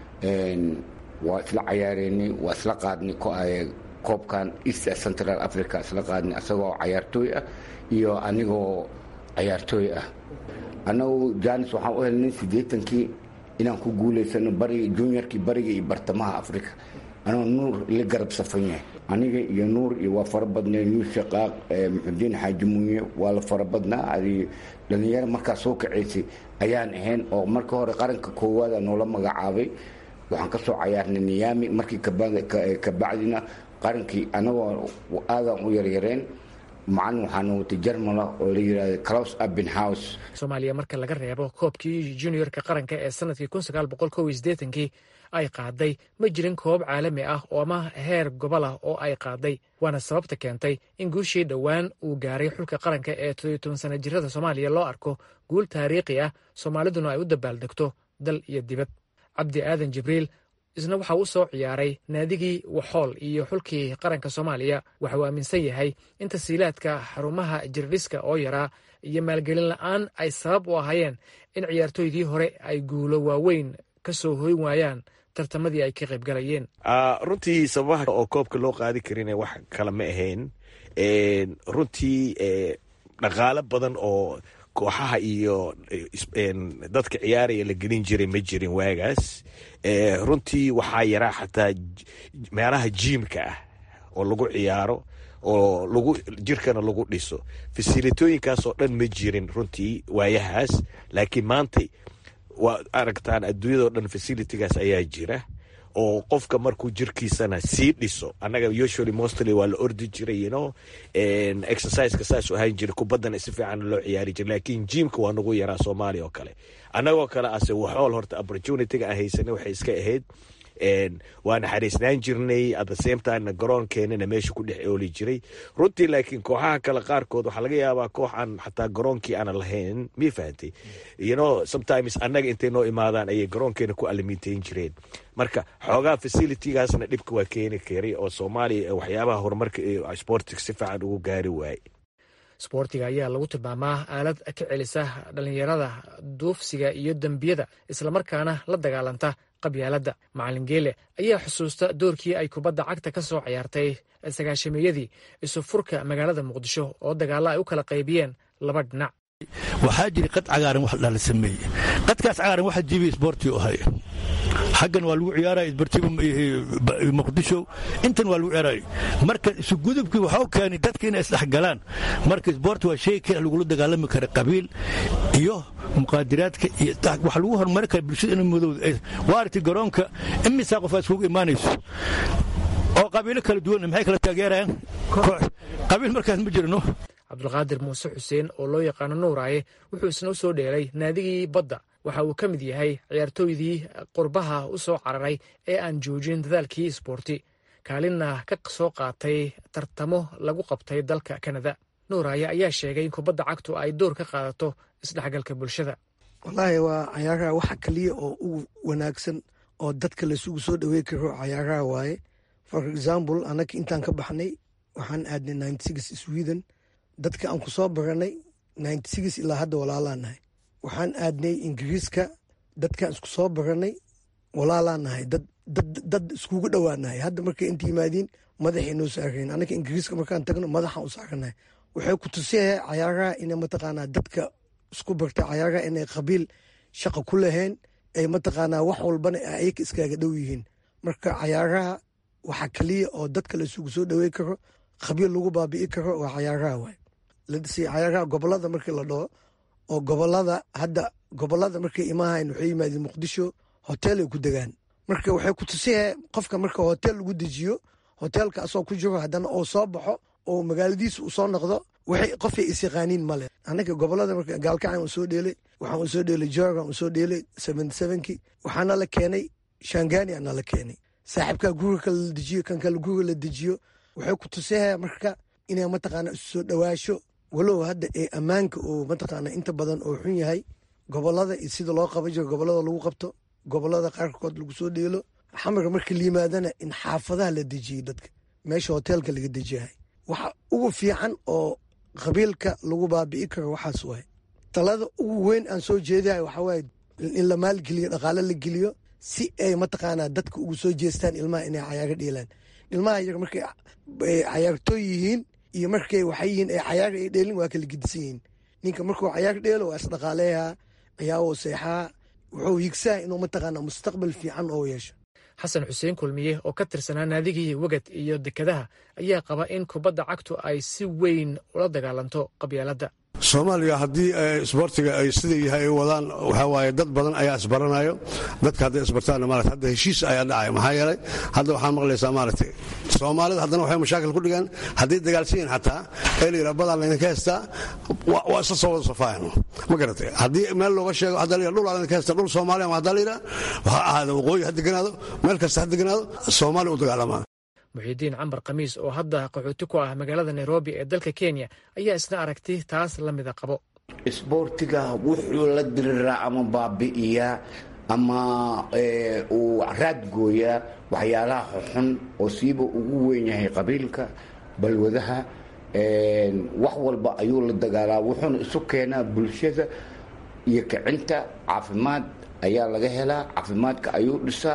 waa isla cayaareynay waa isla qaadnay koobkan east central africa isla qaadnay asagoo cayaartooy ah iyo anigoo cayaartooy ah annagu janis waxaan u helnay siddeetankii inaan ku guulaysano bariga juniorkii bariga iyo bartamaha africa anoo nuur la garab safan yahay aniga iyo nuur iyo waa fara badnay yuus shaqaaq muxudiin xaaji munye waa la fara badnaa adi dhallinyaro markaa soo kacaysay ayaan ahayn oo marka hore qaranka koowaada noola magacaabay waxaan ka soo cayaarnay niyaami markii kabacdina qarankii anagoo aadaan u yaryareen macalin waxaana watay jarmala oo la yidhahda claus abenhouse soomaaliya marka laga reebo koobkii juniorka qaranka ee sanadkii kun sagaal boqol kow iyo siddeetankii ay qaaday ma jirin koob caalami ah oo ama heer gobol ah oo ay qaaday waana sababta keentay in guushii dhowaan uu gaaray xulka qaranka ee toddobiyo toban sana jirada soomaaliya loo arko guul taariikhi ah soomaaliduna ay u dabaaldegto dal iyo dibad cabdi aadan jibriil isna waxa uu soo ciyaaray naadigii waxool iyo xulkii qaranka soomaaliya waxa uu aaminsan yahay in tasiilaadka xarumaha jirdhiska oo yaraa iyo maalgelin la'aan ay sabab u ahaayeen in ciyaartooydii hore ay guulo waaweyn ka soo hoyn waayaan tartamadii ay ka qaybgalayeen runtii sababaha oo koobka loo qaadi karin wax kale ma ahayn runtii dhaqaalo badan oo kooxaha iyo dadka ciyaaraya la gelin jiray ma jirin waagaas runtii waxaa yaraa xataa meelaha jiimka ah oo lagu ciyaaro oo lagu jirkana lagu dhiso fasilitooyinkaasoo dhan ma jirin runtii waayahaas laakiin maanta waa aragtaan adduunyadao dhan fasilitigaas ayaa jira oo qofka markuu jirkiisana sii dhiso annaga usually mostly waa la ordi jiray you know exerciseka saas ahaan jira kubaddana si fiican loo ciyaari jira laakiin jiimka waa nagu yaraa soomaaliya oo kale annagoo kale ase waxool horta opportunityga aan haysanay waxay iska ahayd waa naxariisnaan jirnay at the same timena garoonkeenana meesha ku dhex ooli jiray runtii laakiin kooxaha kale qaarkood waxaa laga yaabaa koox aan xataa garoonkii aanan lahayn mii fahantay you know sometimes annaga intay noo imaadaan ayay garoonkeena ku alimiintayn jireen marka xoogaa facilitygaasna dhibka waa keeni karay oo soomaaliya waxyaabaha horumarka iyo sportiga si fiican ugu gaari waaye sboortiga ayaa lagu tilmaamaa aalad ka celisa dhallinyarada duufsiga iyo dembiyada islamarkaana la dagaalanta qabyaaladda macalin geele ayaa xusuusta doorkii ay kubadda cagta ka soo ciyaartay sagaashameyadii isu furka magaalada muqdisho oo dagaalla ay u kala qaybiyeen laba dhinac waxaa jira qad cagaaran wax dhala sameeye qadkaas cagaaran waxa jibiya isboortii u ahay xaggan waa lagu ciyaaraya isbartiba muqdisho intan waa lagu ciyaaraya marka isugudubkii waxau keenay dadka inay isdhexgalaan marka isboorti waa shay kale lagula dagaalami kara qabiil iyo muqaadiraadka iyo wax lagu horumari kara bulshada in madowda waa aragtay garoonka imisaa qof iskugu imaanayso oo qabiilo kala duwan maxay kala taageerayaan qabiil markaas ma jirno cabdulqaadir muuse xuseen oo loo yaqaano nuuraaye wuxuu isna u soo dheelay naadigii badda waxa uu ka mid yahay ciyaartooydii qurbaha u soo cararay ee aan joojin dadaalkii isboorti kaalinna ka soo qaatay tartamo lagu qabtay dalka kanada nuuraaye ayaa sheegay in kubadda cagtu ay door ka qaadato isdhexgalka bulshada wallaahi waa cayaaraha waxa kaliya oo ugu wanaagsan oo dadka laisugu soo dhawey karo cayaaraha waaye for example annaga intaan ka baxnay waxaan aadnay ninety six sweden dadka aan ku soo baranay ninety six ilaa hadda walaalaa nahay waxaan aadnay ingiriiska dadkaan isku soo baranay walaalaa nahay dad iskugu dhowaanahay hadda markay inta yimaadiin madaxay noo saarayn annaga ingiriiska markaan tagno madaxaan u saaranahay waxay ku tusiyaya cayaaraha inay mataqaanaa dadka isku barta cayaaraha inay qabiil shaqa ku lahayn ay mataqaanaa wax walbana ayaga iskaaga dhow yihiin marka cayaaraha waxa kaliya oo dadka la isugu soo dhawey karo qabiil lagu baabi'i karo waa cayaaraha waay cayaaraha gobolada markii la dhaho oo gobolada hadda gobolada markay imahayn waxay yimaadeen muqdisho hotel ay ku degaan marka waxay ku tusiyahay qofka marka hotel lagu dejiyo hotelka asoo ku jiro haddana oo soo baxo oo magaaladiisa uu soo noqdo waxay qofay isyaqaaniin male annaga gobolada marka gaalkacan uu soo dheelay waxaan uu soo dheelay jorgan uu soo dheelay seventy sevenki waxaana la keenay shangani ana la keenay saaxiibkaa guriga kale la dejiyo kan kale guriga la dejiyo waxay ku tusiyaya marka inay mataqaana isu soo dhowaasho walow hadda ee ammaanka oo mataqaana inta badan oo xun yahay gobolada iyo sida loo qaban jiro gobolada lagu qabto gobolada qaarkood lagu soo dheelo xamarka marka la yimaadana in xaafadaha la dejiyo dadka meesha hoteelka laga dejiyahay waxa ugu fiican oo qabiilka lagu baabi'i karo waxaas waay talada ugu weyn aan soo jeedahay waxaa waaye in la maalgeliyo dhaqaale la geliyo si ay mataqaanaa dadka ugu soo jeestaan ilmaha inay cayaaga dheelaan ilmaha yar markay cayaartooy yihiin iyo markay waxay yihiin ay cayaaga ay dheelin waa kala gedisan yihiin ninka markuu cayaar dheelo waa isdhaqaaleeyaa ciyaawoo seexaa wuxuu higsaa inuu mataqaanaa mustaqbal fiican oo yeesho xasan xuseen kulmiye oo ka tirsanaa naadigii wegad iyo dekadaha ayaa qaba in kubadda cagtu ay si weyn ula dagaalanto qabyaaladda soomaaliya haddii isboortiga ay sida yahay ay wadaan waxaa waaye dad badan ayaa isbaranayo dadka hadday isbartaanna maarata hadda heshiis ayaa dhacaya maxaa yeelay hadda waxaa maqlaysaa maaragtay soomaalida haddana waxay mashaakil ku dhigaan hadday dagaalsan yihin xataa ee la yidhaha badaan laydinka haystaa waa isla soo wada safaayan ma garatay haddii meel looga sheego hadda la yidhaha dhul aa laydinka haystaa dhul soomaaliya ama hadda la yidhaha waxaa ahaada waqooyi ha deganaado meel kasta ha deganaado soomaaliya u dagaalamaa muxiidiin cambar khamiis oo hadda qaxooti ku ah magaalada nairobi ee dalka kenya ayaa isna aragti taas la mida qabo isboortiga wuxuu la diriraa ama baabi'iyaa ama uu raadgooyaa waxyaalaha xuxun oo siiba ugu weyn yahay qabiilka balwadaha wax walba ayuu la dagaalaa wuxuuna isu keenaa bulshada iyo kicinta caafimaad ayaa laga helaa caafimaadka ayuu dhisaa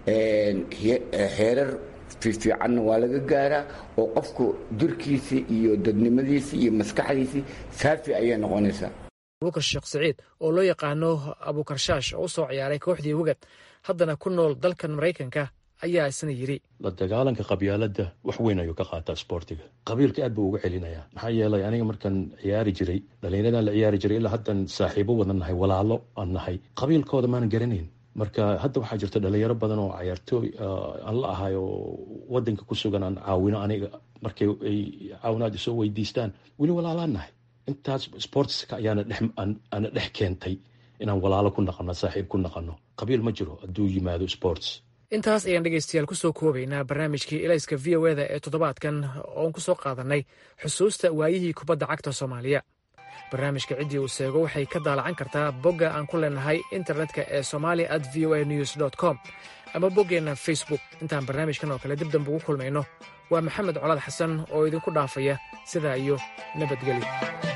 heerar fiifiicanna waa laga gaaraa oo qofku jirkiisii iyo dadnimadiisii iyo maskaxdiisii saafi ayay noqonaysaa abukar sheekh saciid oo loo yaqaano abukarshaash oo u soo ciyaaray kooxdii wegad haddana ku nool dalkan maraykanka ayaa isna yidhi la dagaalanka qabyaaladda wax weyn ayuu ka qaataa sboortiga qabiilka aad buu uga celinayaa maxaa yeelay aniga markaan ciyaari jiray dhallinyaradan la ciyaari jiray ilaa haddan saaxiibo wadan nahay walaalo aan nahay qabiilkooda maanan garanayn marka hadda waxaa jirta dhalinyaro badan oo cayaartooy aan la ahay oo wadanka ku sugan aan caawino aniga markay ay caawinaad isoo weydiistaan weli walaalaan nahay intaas sportska ayaana ana dhex keentay inaan walaalo ku naqano saaxiib ku naqano qabiil ma jiro hadduu yimaado sports intaas ayaan dhegaystayaal kusoo koobaynaa barnaamijkii elayska v o eda ee toddobaadkan oon ku soo qaadanay xusuusta waayihii kubadda cagta soomaaliya barnaamijka ciddii uu seego waxay ka daalacan kartaa bogga aan ku leenahay internetka ee somalia at v o a news dt com ama boggeenna facebook intaan barnaamijkan oo kale dib dambe ugu kulmayno waa maxamed colaad xasan oo idinku dhaafaya sidaa iyo nabadgelyo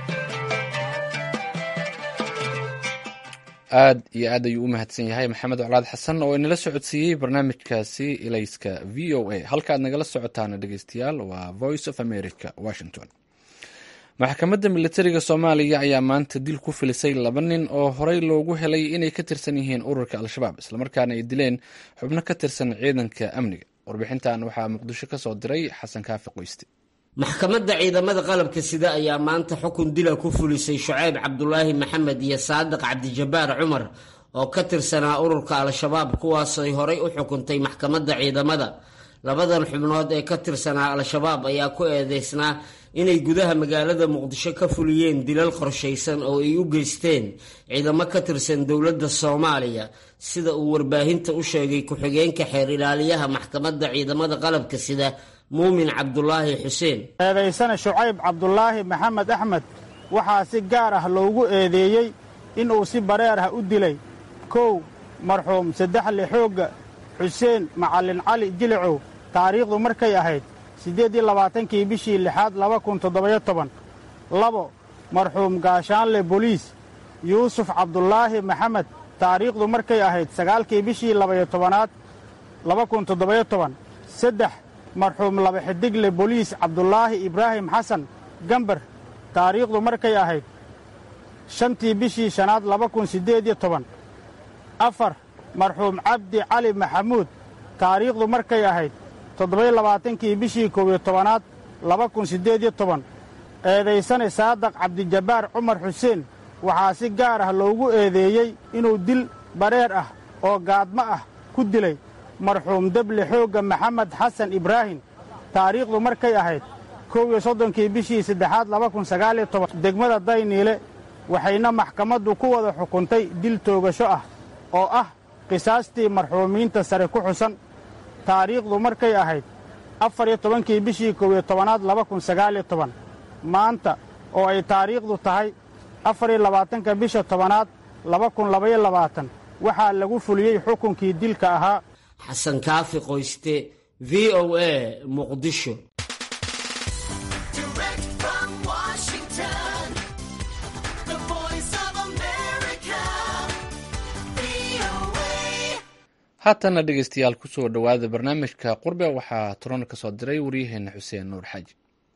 aad iyo aad ayuu u mahadsan yahay maxamed colaad xasan oo inala socodsiiyey barnaamijkaasi ilayska v o a halka aad nagala socotaana dhegeystayaal waa voice of america washington maxkamadda militariga soomaaliya ayaa maanta dil ku filisay laba nin oo horey loogu helay inay ka tirsan yihiin ururka al-shabaab islamarkaana ay dileen xubno ka tirsan ciidanka amniga warbixintan waxaa muqdisho ka soo diray xasan kaafi qoyste maxkamadda ciidamada qalabka sida ayaa maanta xukun dila ku fulisay shucayb cabdulaahi maxamed iyo saadiq cabdijabaar cumar oo ka tirsanaa ururka al-shabaab kuwaasay horey u xukuntay maxkamadda ciidamada labadan xubnood ee ka tirsanaa al-shabaab ayaa ku eedeysnaa inay gudaha magaalada muqdisho ka fuliyeen dilal qorshaysan oo ay u geysteen ciidamo ka tirsan dowladda soomaaliya sida uu warbaahinta u sheegay ku-xigeenka xeer ilaaliyaha maxkamadda ciidamada qalabka sida muumin cabdulaahi xuseen eedaysana shucayb cabdulaahi maxamed axmed waxaa si gaar ah loogu eedeeyey inuu si bareer ah u dilay kow marxuum saddexle xoogga xuseen macallin cali jilicow taariikhdu markay ahayd siddeed iyo labaatankii bishii lixaad laba kun toddobayo toban labo marxuum gaashaanle boliis yuusuf cabdulaahi maxamed taariikhdu markay ahayd sagaalkii bishii labayo tobanaad laba kun toddobayo toban saddex marxuum laba xidigle boliis cabdulaahi ibraahim xasan gambar taariikhdu markay ahayd shantii bishii shanaad laba kun siddeed iyo toban afar marxuum cabdi cali maxamuud taariikhdu markay ahayd toddobayo labaatankii bishii koob iyo tobanaad laba kun siddeed iyo toban eedaysane saadaq cabdijabbaar cumar xuseen waxaa si gaar ah loogu eedeeyey inuu dil bareer ah oo gaadmo ah ku dilay marxuum deble xoogga maxamed xasan ibraahim taariikhdu markay ahayd kow iyo soddonkii bishii saddexaad laba kun sagaaliyo toban degmada dayniile waxayna maxkamaddu ku wada xukuntay dil toogasho ah oo ah qisaastii marxuumiinta sare ku xusan taariikhdu markay ahayd afar iyo tobankii bishii koob iyo tobanaad laba kun sagaaliyo toban maanta oo ay taariikhdu tahay afar iyo labaatanka bisha tobanaad laba kun labaiyo labaatan waxaa lagu fuliyey xukunkii dilka ahaa xasan kaafi qoyste v o a muqdisho haatana dhegeystayaal kusoo dhowaada barnaamijka qurbe waxaa toron ka soo diray waryaheena xuseen nuur xaaji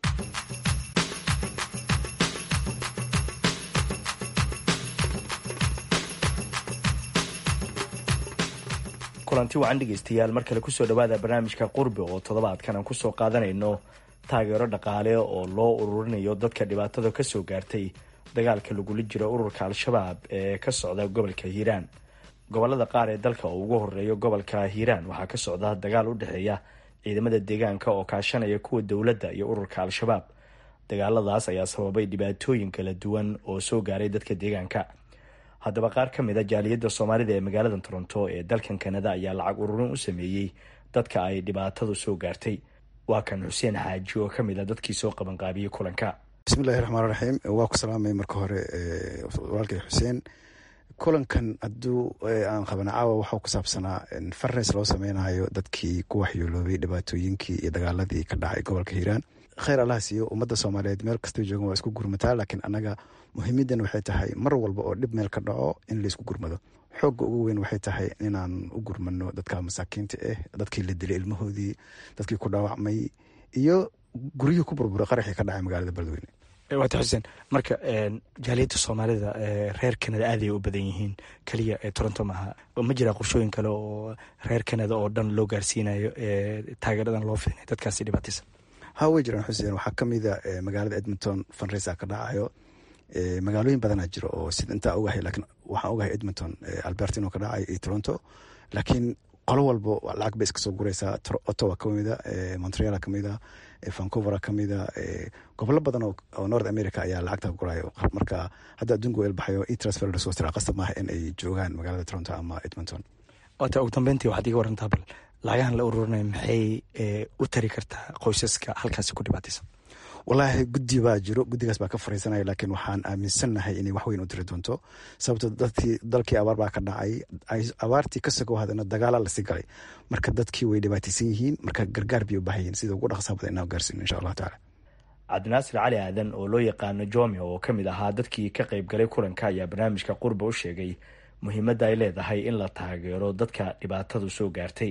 kulanti wacan dhegeystayaal mar kale kusoo dhowaada barnaamijka qurbe oo toddobaadkan aan kusoo qaadanayno taageero dhaqaale oo loo ururinayo dadka dhibaatada kasoo gaartay dagaalka lagula jiro ururka al-shabaab ee ka socda gobolka hiiraan gobolada qaar ee dalka oo ugu horeeyo gobolka hiiraan waxaa ka socda dagaal u dhexeeya ciidamada deegaanka oo kaashanaya kuwa dowladda iyo ururka al-shabaab dagaaladaas ayaa sababay dhibaatooyin kala duwan oo soo gaaray dadka deegaanka haddaba qaar ka mid a jaaliyadda soomaalida ee magaalada toronto ee dalkan kanada ayaa lacag ururin u sameeyey dadka ay dhibaatadu soo gaartay waa kan xuseen xaaji oo kamid a dadkii soo qabanqaabiyey kulanka bismillahi raxmaan raxiim waa ku salaamay marka hore walaalkay xuseen kulankan hadduu aan qabana caawa waxau ku saabsanaa farres loo sameynayo dadkii ku waxyooloobay dhibaatooyinkii iyo dagaaladii ka dhacay gobolka hiiraan kheyr allah siiyo ummadda soomaaliyeed meel kastoo joogan waa isku gurmataa laakiin annaga muhiimadan waxay tahay mar walba oo dhib meel ka dhaco in laysku gurmado xoogga ugu weyn waxay tahay inaan u gurmano dadka masaakiinta ah dadkii la dilay ilmahoodii dadkii ku dhaawacmay iyo guryihii ku burburay qaraxii ka dhacay magaalada beledweyne waata xuseen marka jaaliyadda soomaalida reer kanada aaday u badan yihiin keliya ee toronto maaha ma jiraa qorshooyin kale oo reer kanada oo dhan loo gaarsiinayo taageeradan loo fidinay dadkaasi dhibaataysan ha way jiraan xuseen waxaa kamida magaalada edmonton funresa ka dhacayo magaalooyin badanaa jiro oo sida intaa ogahay lakiin waxaan ogahay edmonton albertino ka dhacay iyo toronto laakiin qolo walbo lacag bay iska soo guraysaa ottawa kamida montreal kamida vancouver kamida gobolo badan oo north america ayaa lacagta gurayo marka hadda adduunka wel baxayo e transfer lasoo tira qasab maaha in ay joogaan magaalada toronto ama edmonton waata ugu dambeyntii waxaad iga warantaa bal lacagahan la ururinaya maxay u tari kartaa qoysaska halkaasi ku dhibaataysan wallaahi guddi baa jiro guddigaas baa ka fariisanaya laakiin waxaan aaminsannahay inay wax weyn u tiri doonto sababto dadkii dalkii abaar baa ka dhacay abaartii ka sogow hadana dagaala lasii galay marka dadkii way dhibaataysan yihiin marka gargaar bay u baahan yihin sida ugu dhaqsaa badan inaan gaarsiino insha allahu tacala cabdinaasir cali aadan oo loo yaqaano jome oo ka mid ahaa dadkii ka qayb galay kulanka ayaa barnaamijka qurba u sheegay muhiimadda ay leedahay in la taageero dadka dhibaatadu soo gaartay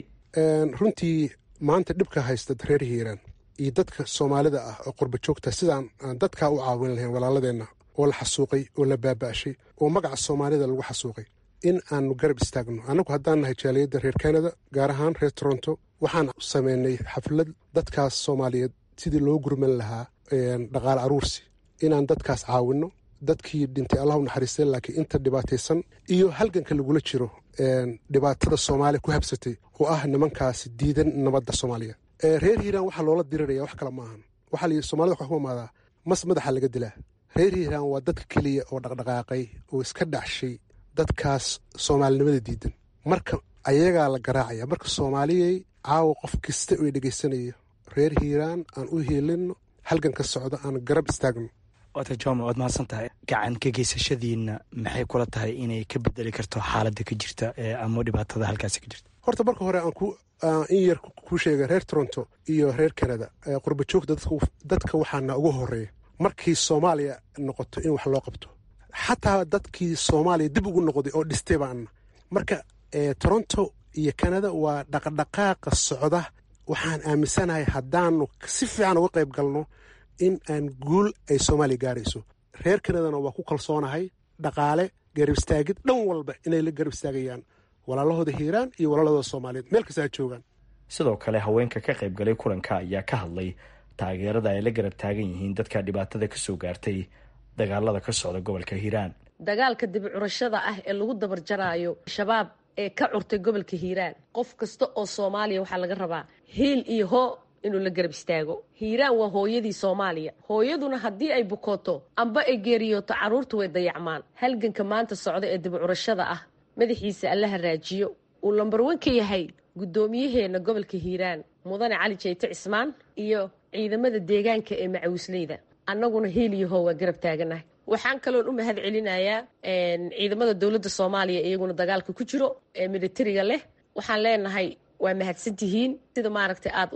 runtii maanta dhibka haysta reer hiiraan iyo dadka soomaalida ah oo qurba joogta sidaan aan dadkaa u caawin lahayn walaaladeenna oo la xasuuqay oo la baaba'shay oo magaca soomaalida lagu xasuuqay in aanu garab istaagno annagu haddaan nahay jaaliyadda reer kanada gaar ahaan reer toronto waxaan sameynay xaflad dadkaas soomaaliyeed sidii loo gurman lahaa dhaqaale aruursi inaan dadkaas caawinno dadkii dhintay allah u naxariistay laakiin inta dhibaataysan iyo halganka lagula jiro dhibaatada soomaaliya ku habsatay oo ah nimankaasi diidan nabadda soomaaliya reer hiiraan waxaa loola diriraya wax kale maahan waxaa layidhi somalida waxaa ku imaadaa mas madaxa laga dilaa reer hiiraan waa dadka keliya oo dhaqdhaqaaqay oo iska dhacshay dadkaas soomaalinimada diidan marka ayagaa la garaacaya marka soomaaliyay caawa qof kasta oo dhegaysanaya reer hiiraan aan u hiilino halgan ka socdo aan garab istaagno waata jome waad mahadsan tahay gacan ka geysashadiina maxay kula tahay inay ka bedeli karto xaaladda ka jirta ama dhibaatada halkaasi ka jirta horta marka hore aan ku in yar kuu sheega reer toronto iyo reer canada qurba joogta dadka waxaana ugu horeeya markii soomaaliya noqoto in wax loo qabto xataa dadkii soomaaliya dib ugu noqday oo dhistay baana marka toronto iyo canada waa dhaqdhaqaaqa socda waxaan aaminsanahay haddaanu si fiican uga qayb galno in aan guul ay soomaaliya gaarayso reer kanadana waa ku kalsoonahay dhaqaale garab istaagid dhan walba inay la garab istaagayaan walaalahooda hiiraan iyo walaalahooda soomaaliyeed meel kasta ha joogaan sidoo kale haweenka ka qayb galay kulanka ayaa ka hadlay taageerada ay la garab taagan yihiin dadka dhibaatada ka soo gaartay dagaalada ka socda gobolka hiiraan dagaalka dibi curashada ah ee lagu dabarjaraayo shabaab ee ka curtay gobolka hiiraan qof kasta oo soomaaliya waxaa laga rabaa hiil iyo hoo inuu la garab istaago hiiraan waa hooyadii soomaaliya hooyaduna haddii ay bukooto amba ay geeriyooto carruurta way dayacmaan halganka maanta socda ee dibicurashada ah madaxiisa allaha raajiyo uu lambarwan ka yahay guddoomiyaheena gobolka hiiraan mudane cali jeyte cismaan iyo ciidamada deegaanka ee macawisleyda annaguna hiil iyo hoo waa garab taaganahay waxaan kaloon u mahad celinayaa ciidamada dowladda soomaaliya iyaguna dagaalka ku jiro ee militariga leh waxaan leenahay waa mahadsantihiin sida maaragtay aad uga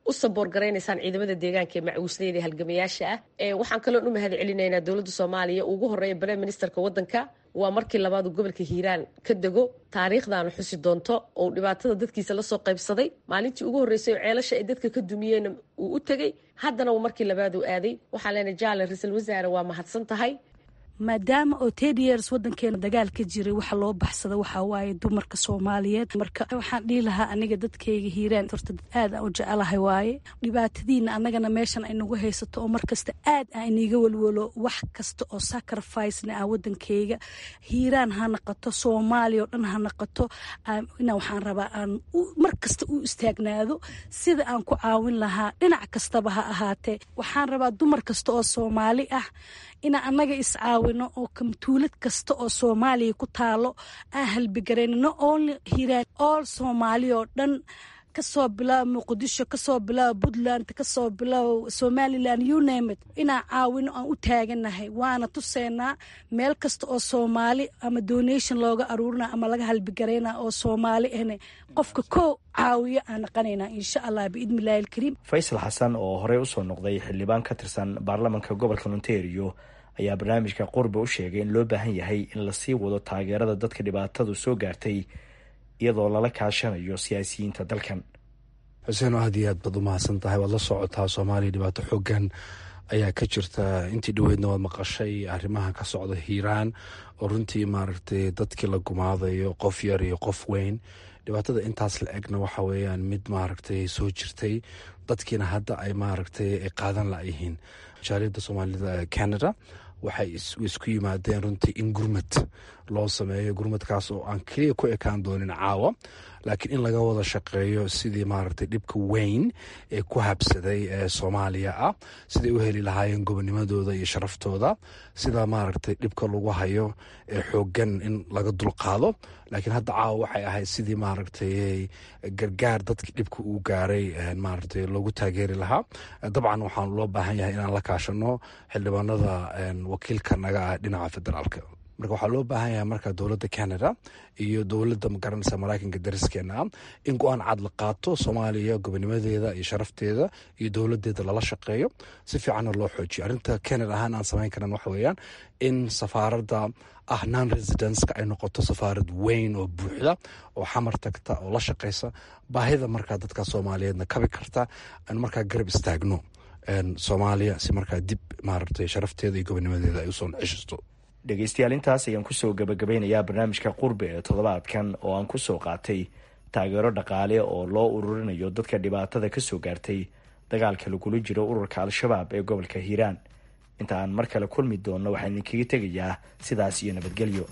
u saboor garaynaysaan ciidamada deegaanka ee macuusnayda halgamayaasha ah waxaan kaloon u mahad celinaynaa dowladda soomaaliya ugu horeeya prime ministerka wadanka waa markii labaad uu gobolka hiiraan ka dego taariikhdaana xusi doonto oo dhibaatada dadkiisa lasoo qaybsaday maalintii ugu horreysay oo ceelasha ay dadka ka dumiyeen uu u tegey haddana uu markii labaad uu aaday waxaan leenahay jaale ra-iisul wasaare waa mahadsan tahay maadaama oo ten years wadankeena dagaal ka jiray waxa loo baxsada waxaa waaye dumarka soomaaliyeed marka waxaan dhihi lahaa aniga dadkayga hiiraan horta dad aad aan u jecelahay waaye dhibaatadiina annagana meeshan ay nagu haysato oo markasta aad aan iniga walwalo wax kasta oo sacrificena ah wadankayga hiiraan ha naqato soomaaliya oo dhan ha naqato ina waxaan rabaa aan mar kasta u istaagnaado sida aan ku caawin lahaa dhinac kastaba ha ahaatee waxaan rabaa dumar kasta oo soomaali ah inaan annaga iscaawino oo kamtuulad kasta oo soomaaliya ku taalo aan halbigarayno no only hiraan all soomaaliya oo dhan kasoo bilaabo muqdisho kasoo bilaabo puntland kasoo bilaabo somalilan unamed inaan caawino aan u taaganahay waana tuseynaa meel kasta oo soomaali ama donation looga aruurina ama laga halbigarayna oo soomaali ahna qofka koo caawiyo aan naqanaynaa insha allah biidni illahi alkariim faysal xasan oo horey usoo noqday xildhibaan ka tirsan baarlamanka gobolka ontario ayaa barnaamijka qurbe u sheegay in loo baahan yahay in lasii wado taageerada dadka dhibaatadu soo gaartay iyadoo lala kaashanayo siyaasiyiinta dalkan xuseen aad iyo aad baad u mahadsan tahay waad la socotaa soomaaliya dhibaato xoogan ayaa ka jirta intii dhoweydna waad maqashay arrimaha ka socda hiiraan oo runtii maaragtay dadkii la gumaadayo qof yar iyo qof weyn dhibaatada intaas la egna waxa weeyaan mid maaragtay soo jirtay dadkiina hadda ay maaragtay ay qaadan layihiin jaaliyadda soomaalida canada waxay isku yimaadeen runtii in gurmad loo sameeyo gurmadkaas oo aan keliya ku ekaan doonin caawa laakiin in laga wada shaqeeyo sidii maaragtay dhibka weyn ee ku habsaday ee soomaaliya ah siday u heli lahaayeen gobonimadooda iyo sharaftooda sida maaragtay dhibka lagu hayo ee xoogan in laga dulqaado laakiin hadda caawa waxay ahayd sidii maaragtay gargaar dadkii dhibka uu gaaray maaragtay loogu taageeri lahaa dabcan waxaan loo baahan yahay inaan la kaashano xildhibaanada wakiilka naga ah dhinaca federaalka marka waxaa loo baahan yahay marka dowladda canada iyo dowladda magaranaysa maraykanka dariskeena ah in go-aan cad la qaato soomaaliya gobonimadeeda iyo sharafteeda iyo dowladeeda lala shaqeeyo si fiicanna loo xoojiyo arrinta canada ahaan aan samayn karan waxa weeyaan in safaaradda ah non residenceka ay noqoto safaarad weyn oo buuxda oo xamar tagta oo la shaqeysa baahida markaa dadka soomaaliyeedna kabi karta aan markaa garab istaagno soomaaliya si markaa dib maaragtay sharafteeda iyo gobonimadeeda ay usoo ceshisto dhegeystayaal intaas ayaan kusoo gabagabeynayaa barnaamijka qurbe ee toddobaadkan oo aan kusoo qaatay taageero dhaqaale oo loo ururinayo dadka dhibaatada kasoo gaartay dagaalka lagula jiro ururka al-shabaab ee gobolka hiiraan inta aan mar kale kulmi doonno waxaan idinkaga tegayaa sidaas iyo nabadgelyo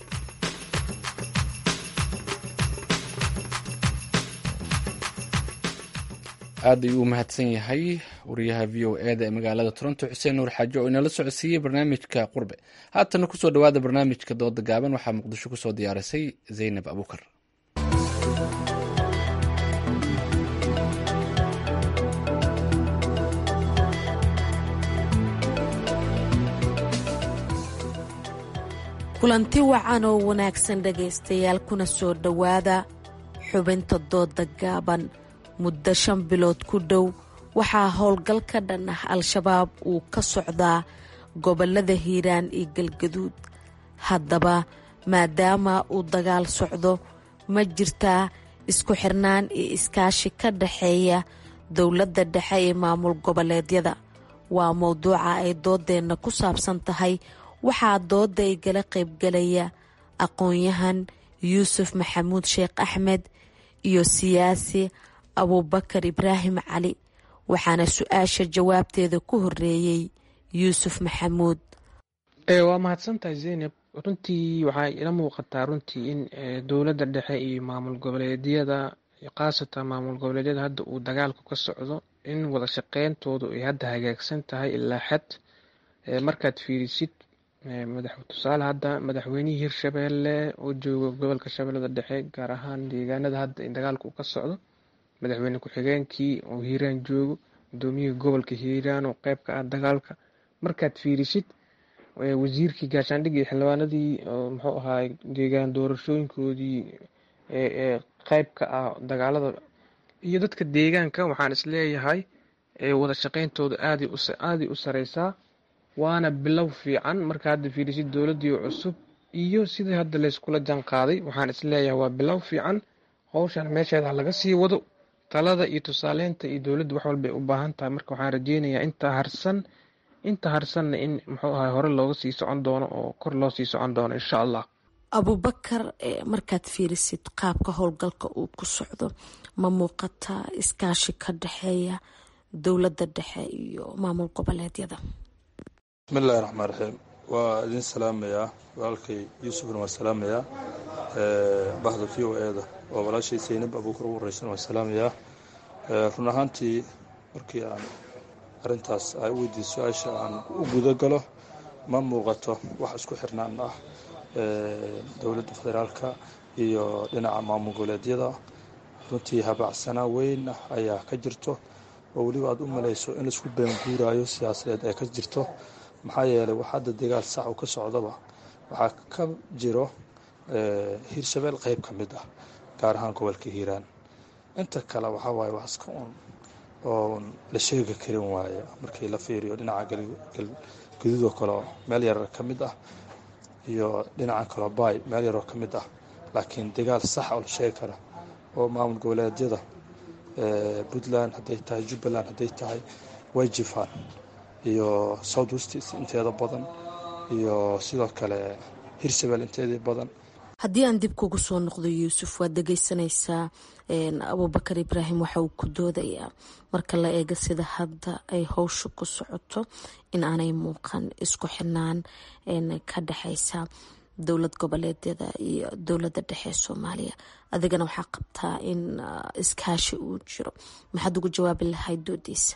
aad ayuu u mahadsan yahay wariyaha v o e da ee magaalada toronto xuseen nuur xaajo oo inala socodsiiyey barnaamijka qurbe haatana kusoo dhawaada barnaamijka dooda gaaban waxaa muqdisho kusoo diyaarisay zaynab abuukar kulanti wacan oo wanaagsan dhegaystayaal kuna soo dhowaada xubinta dooda gaaban muddo shan bilood ku dhow waxaa howlgal ka dhan ah al-shabaab uu ka socdaa gobolada hiiraan iyo galgaduud haddaba maadaama uu dagaal socdo ma jirtaa isku xirnaan iyo iskaashi ka dhaxeeya dowladda dhexe ee maamul goboleedyada waa mowduuca ay doodeenna ku saabsan tahay waxaa dooda igala qaybgalaya aqoon-yahan yuusuf maxamuud sheekh axmed iyo siyaasi abuubakar ibraahim cali waxaana su-aasha jawaabteeda ku horeeyey yuusuf maxamuud waa mahadsantahay zeynab runtii waxaa ila muuqataa runtii in dowladda dhexe iyo maamul goboleedyada khaasatan maamul goboleedyada hadda uu dagaalku ka socdo in wada shaqeyntoodu ay hadda hagaagsan tahay ilaa xad markaad fiirisid tusaale hadda madaxweynihii hirshabeelle oo jooga gobolka shabeellada dhexe gaar ahaan deegaanada hadda in dagaalku uu ka socdo madaxweyne ku-xigeenkii oo hiiraan joogo gudoomiyihii gobolka hiiraan oo qeyb ka ah dagaalka markaad fiirisid wasiirkii gaashaandhig iyo xildhibaanadii muxuu ahaa deegaan doorashooyinkoodii ee qeyb ka ah dagaalada iyo dadka deegaanka waxaan isleeyahay wada shaqeyntooda aaday u sareysaa waana bilow fiican marka hadda fiirisid dowladii cusub iyo sidii hadda layskula jaan qaaday waxaan isleeyahay waa bilow fiican howshan meesheeda laga sii wado talada iyo tusaaleynta iyo dowladda wax walbay u baahan tahay marka waxaan rajeynayaa inta harsan inta harsanna in muxuu ahay hore looga sii socon doono oo kor loo sii socon doono insha allah abubakar markaad fiirisid qaabka howlgalka uu ku socdo ma muuqata iskaashi ka dhexeeya dowladda dhexe iyo maamul goboleedyada bismillahi raxmaan raxiim waa idin salaamayaa walaalkay yuusufna waa salaamayaa bahda v o e da oo walaashay saynab abuukar ugu horeysan waa salaamayaa run ahaantii markii aan arrintaas ay u weydiiy su-aasha aan u guda galo ma muuqato wax isku xirnaan ah dowladda federaalka iyo dhinaca maamul goboleedyada runtii habaacsanaa weyn ah ayaa ka jirto oo weliba aad u malayso in laisku beenguuraayo siyaasadeed ay ka jirto maxaa yeelay wax hadda dagaal sax u ka socdaba waxaa ka jiro hiirshabeel qeyb ka mid ah gaar ahaan gobolka hiiraan inta kale waxaa waaye wax iska un oon la sheegi karin waaye markii la fiiriyo dhinaca galguduudoo kaleo meel yarar ka mid ah iyo dhinacan kaloo baay meel yaroo ka mid ah laakiin dagaal sax oo la sheegi kara oo maamul goboleedyada puntland hadday tahay jubbaland hadday tahay way jifaan iyo south west inteeda badan iyo sidoo kale hirshabeel inteedii badan haddii aan dib kugu soo noqdo yuusuf waad dhegeysanaysaa abubakar ibraahim waxa uu ku doodayaa marka la eego sida hadda ay howsha ku socoto in aanay muuqan isku xirnaan ka dhexeysa dowlad goboleedyada iyo dowladda dhexe ee soomaaliya adigana waxaa qabtaa in iskaashi uu jiro maxaad ugu jawaabi lahayd doodiisa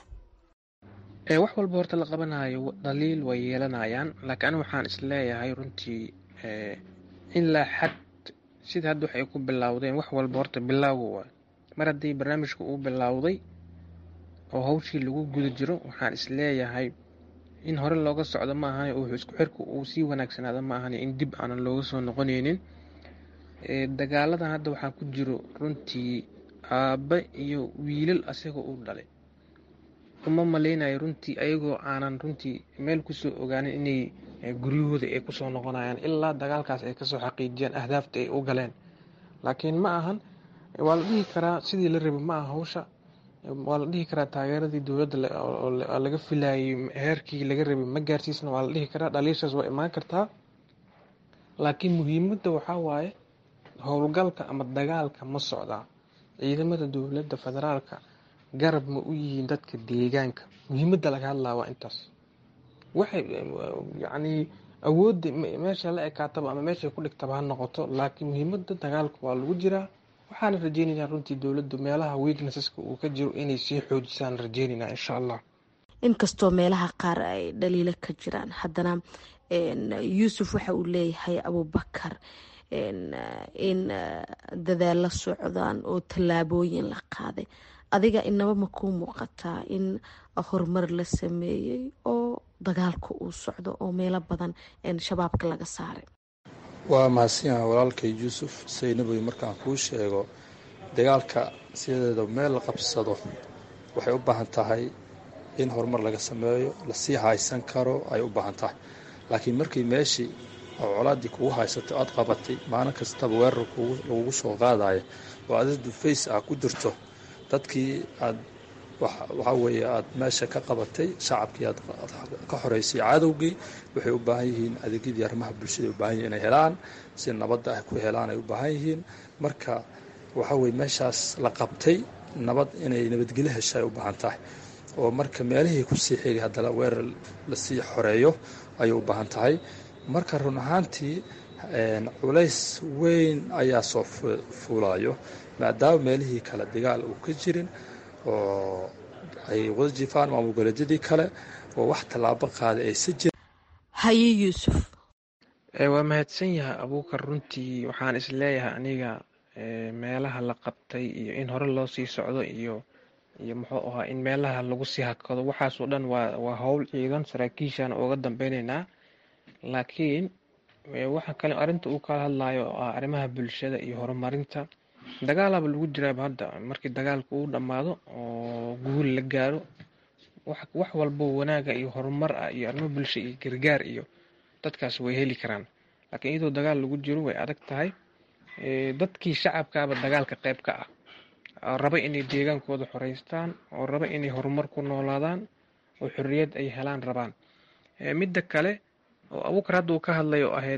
wax walba horta la qabanayo dhaliil way yeelanayaan laakiin ani waxaan isleeyahay runtii ilaa xad sida hadda waxay ku bilowdeen wax walba horta bilowga waay mar haddii barnaamijka uu bilowday oo hawshii lagu guda jiro waxaan isleeyahay in hore looga socdo ma ahan oo isku xirka uu sii wanaagsanaado ma ahan in dib aanan looga soo noqoneynin dagaaladan hadda waxaa ku jiro runtii aabbe iyo wiilal asaga uu dhalay uma maleynayo runtii ayagoo aanan runtii meel kusoo ogaanin inay guryahooda ay kusoo noqonayaan ilaa dagaalkaas ay kasoo xaqiijiyaan ahdaafta ay u galeen laakiin ma ahan waa la dhihi karaa sidii la rabay ma aha hawsha waa la dhihi karaa taageeradii dowladda laga filayay heerkii laga rabay ma gaarsiisna waa la dhihi karaa dhaliishaas waa imaan kartaa laakiin muhiimadda waxaa waaye howlgalka ama dagaalka ma socdaa ciidamada dowladda federaalka garab ma u yihiin dadka deegaanka muhiimadda laga hadlaa waa intaas waxay yacnii awoodda meesha la ekaataba ama meeshay ku dhigtaba ha noqoto laakiin muhiimadda dagaalka waa lagu jiraa waxaana rajeynaynaa runtii dowladdu meelaha weaknesseska uu ka jiro inay sii xoojisaan rajeynaynaa insha allah inkastoo meelaha qaar ay dhaliilo ka jiraan haddana yuusuf waxa uu leeyahay abubakar in dadaalla socdaan oo tallaabooyin la qaaday adiga inaba ma kuu muuqataa in horumar la sameeyey oo dagaalka uu socdo oo meelo badan shabaabka laga saaray waa mahadsanyaha walaalkay yuusuf saynaboy markaan kuu sheego dagaalka sideeda meel la qabsado waxay u baahan tahay in horumar laga sameeyo lasii haysan karo ay u baahan tahay laakiin markii meeshii oo colaaddii kugu haysato aad qabatay maalin kastaba weerar lagugu soo qaadaya oo adid dufays ah ku jirto dadkii aad waxaa weeye aad meesha ka qabatay shacabkii aad ka xoreysay cadowgii waxay u baahan yihiin adeegyadii arrimaha bulshada u baahan yihin inay helaan si nabadda ay ku helaan ay u baahan yihiin marka waxaa weye meeshaas la qabtay nabad inay nabadgelyo hesha ay u baahan tahay oo marka meelihii kusii xiri haddana weerar lasii xoreeyo ayay u baahan tahay marka run ahaantii culays weyn ayaa soo fuulayo maadaama meelihii kale dagaal uu ka jirin oo ay wada jifaan maamul goboleedyadii kale oo wax tallaabo qaaday aysa jirin haye yuusuf waa mahadsan yahay abuukar runtii waxaan isleeyahay aniga meelaha la qabtay iyo in hore loo sii socdo iyo iyo muxuu ahaa in meelaha lagu sii hakado waxaasoo dhan waa waa howl ciidan saraakiishaana uga dambeyneynaa laakiin waxa kale arrinta uu kala hadlayo oo ah arrimaha bulshada iyo horumarinta dagaalaba lagu jiraaba hadda markii dagaalka uu dhammaado oo guul la gaaro wax walbo wanaaga iyo horumar ah iyo arrimo bulsho iyo gargaar iyo dadkaas way heli karaan laakiin iyadoo dagaal lagu jiro way adag tahay dadkii shacabkaaba dagaalka qayb ka ah oo raba inay deegaankooda xoreystaan oo raba inay horumar ku noolaadaan oo xorriyad ay helaan rabaan midda kale oo abuukar hadda uu ka hadlay oo ahayd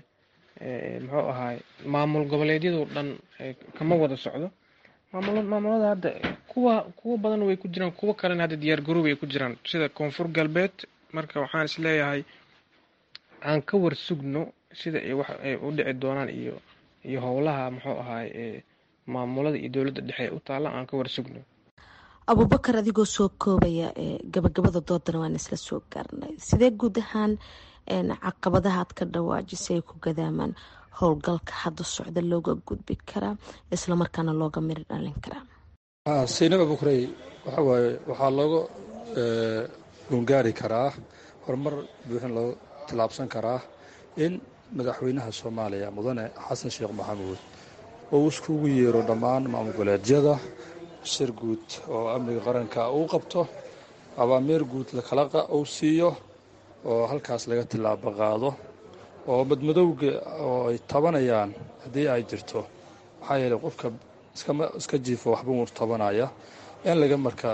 muxuu ahaay maamul goboleedyadoo dhan kama wada socdo maamulada hadda kuwa kuwa badan way ku jiraan kuwo kalena hadda diyaar garoob ay ku jiraan sida koonfur galbeed marka waxaan is leeyahay aan ka war sugno sida ay wax ay u dhici doonaan iyo iyo howlaha muxuu ahaay maamulada iyo dowladda dhexe u taalla aan ka war sugno abubakar adigoo soo koobaya gabagabada doodana waan isla soo gaarnay sidee guud ahaan caqabadaha aad ka dhawaajisay ay ku gadaamaan howlgalka hadda socda looga gudbi karaa islamarkaana looga miri dhalin karaa saynab abukurey waxa waaye waxaa looga gungaari karaa horumar buuxin loo tillaabsan karaa in madaxweynaha soomaaliya mudane xasan sheekh maxamuud uu iskugu yeero dhammaan maamul goboleedyada shir guud oo amniga qaranka uu qabto abaamiir guud lakala uu siiyo oo halkaas laga tillaabo qaado oo madmadowga oo ay tabanayaan haddii ay jirto maxaa yeeley qofka iska jiifo waxba uu tabanaya in laga marka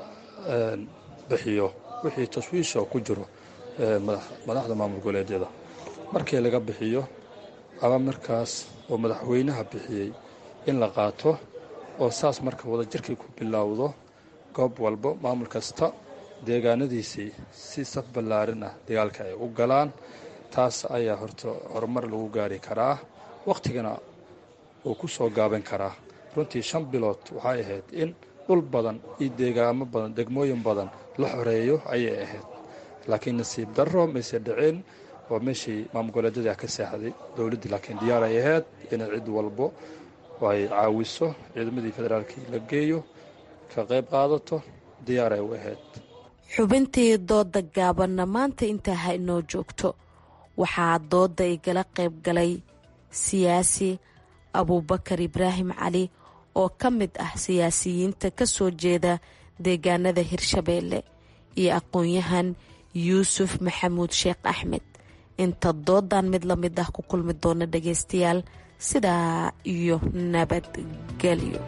bixiyo wixii taswiisha ku jiro madaxda maamul goboleedyada markii laga bixiyo ama markaas oo madaxweynaha bixiyey in la qaato oo saas marka wadajirkii ku bilowdo goob walbo maamul kasta deegaanadiisii si saf ballaarin ah dagaalka ay u galaan taas ayaa horta horumar lagu gaari karaa wakhtigana uu ku soo gaaban karaa runtii shan bilood waxay ahayd in dhul badan iyo deegaamo badan degmooyin badan la xoreeyo ayay ahayd laakiin nasiib darro mayse dhicin oo meeshii maamul goboleedyadii ah ka seexday dowladdii laakiin diyaar ay ahayd inay cid walbo ay caawiso ciidamadii federaalkii la geeyo ka qayb qaadato diyaar ay u ahayd xubintii dooda gaabanna maanta intaa ha inoo joogto waxaa dooda igala qayb galay siyaasi abuubakar ibraahim cali oo ka mid ah siyaasiyiinta ka soo jeeda deegaanada hirshabeelle iyo aqoon-yahan yuusuf maxamuud sheekh axmed inta doodan mid la mid ah ku kulmi doona dhagaystayaal sidaa iyo nabadgelyo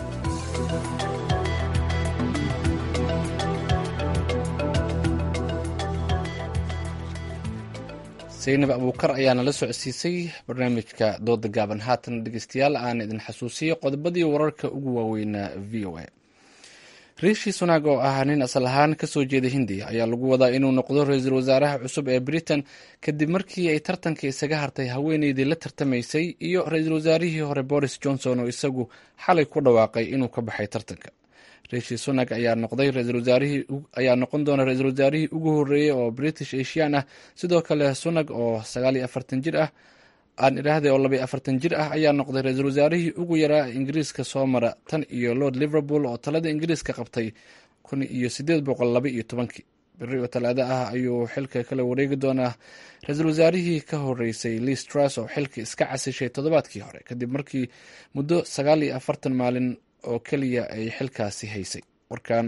saynab abuukar ayaana la socodsiisay barnaamijka dooda gaaban haatan dhegeystayaal aan idin xasuusiyo qodobadii wararka ugu waaweynaa v o a riishi sunaag oo ah nin asal ahaan kasoo jeeda hindiya ayaa lagu wadaa inuu noqdo ra-iisul wasaaraha cusub ee britain kadib markii ay tartanka isaga hartay haweeneydii la tartamaysay iyo ra-iisul wasaarihii hore boris johnson oo isagu xalay ku dhawaaqay inuu ka baxay tartanka riishi sunak ayaa noqday ayaa noqon doona ra-iisul wasaarihii ugu horeeyey oo british asian ah sidoo kale sunag oo sagaal iyo afartan jir ah aan idhaahday oo labaiyo afartan jir ah ayaa noqday ra-iisul wasaarihii ugu yaraa ingiriiska soo mara tan iyo lord liverpool oo talada ingiriiska qabtay kun iyo sideed boqol laba iyo tobankii beri oo talaado ah ayuu xilka kala wareegi doonaa ra-iisul wasaarihii ka horeysay liis truss oo xilka iska casishay toddobaadkii hore kadib markii muddo sagaal iyo afartan maalin oo keliya ay xilkaasi haysay warkan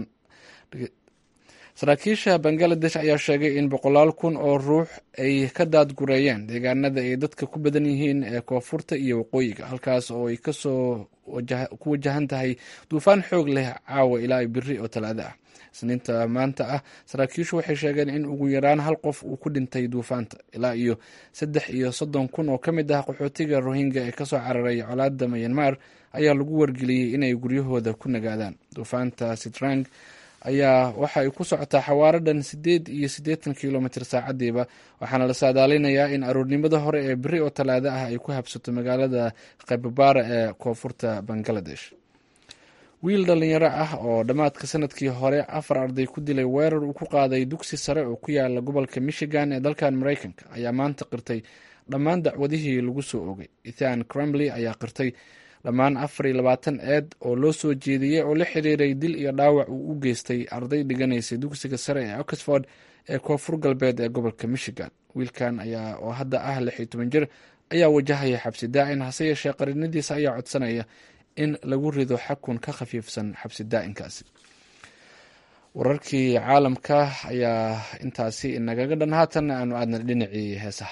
saraakiisha bangaladesh ayaa sheegay in boqolaal kun oo ruux ay ka daadgureeyeen deegaanada ay dadka ku badan yihiin ee koonfurta iyo waqooyiga halkaas oo ay kasoo ku wajahan tahay duufaan xoog leh caawa ilaa biri oo talaado ah isniinta maanta ah saraakiishu waxay sheegeen in ugu yaraan hal qof uu ku dhintay duufaanta ilaa iyo saddex iyo soddon kun oo ka mid ah qaxootiga rohingya ee kasoo cararay colaada mayanmar ayaa lagu wargeliyey inay guryahooda ku nagaadaan duufaanta sitrang ayaa waxa ay ku socotaa xawaaro dhan sideed iyo siddeetan kilomitr saacadiiba waxaana la saadaalinayaa in aroornimada hore ee beri oo talaado ah ay ku habsato magaalada khaybabara ee koonfurta bangaladesh wiil dhalinyaro ah oo dhammaadka sanadkii hore afar arday ku dilay weerar uu ku qaaday dugsi sare oo ku yaala gobolka michigan ee dalkan mareykanka ayaa maanta qirtay dhammaan dacwadihii lagu soo ogay ethan crumley ayaa qirtay dhammaan afar iyo labaatan eed oo loo soo jeediyey oo la xiriiray dil iyo dhaawac uu u geystay arday dhiganaysay dugsiga sare ee oxford ee koonfur galbeed ee gobolka michigan wiilkan ayaa oo hadda ah lix iyo toban jir ayaa wajahaya xabsi daa'in hase yeeshee qarinadiisa ayaa codsanaya in lagu rido xakun ka khafiifsan xabsi daa'inkaasi wararkii caalamka ayaa intaasi inagaga dhan haatan aanu aadna dhinacii heesaha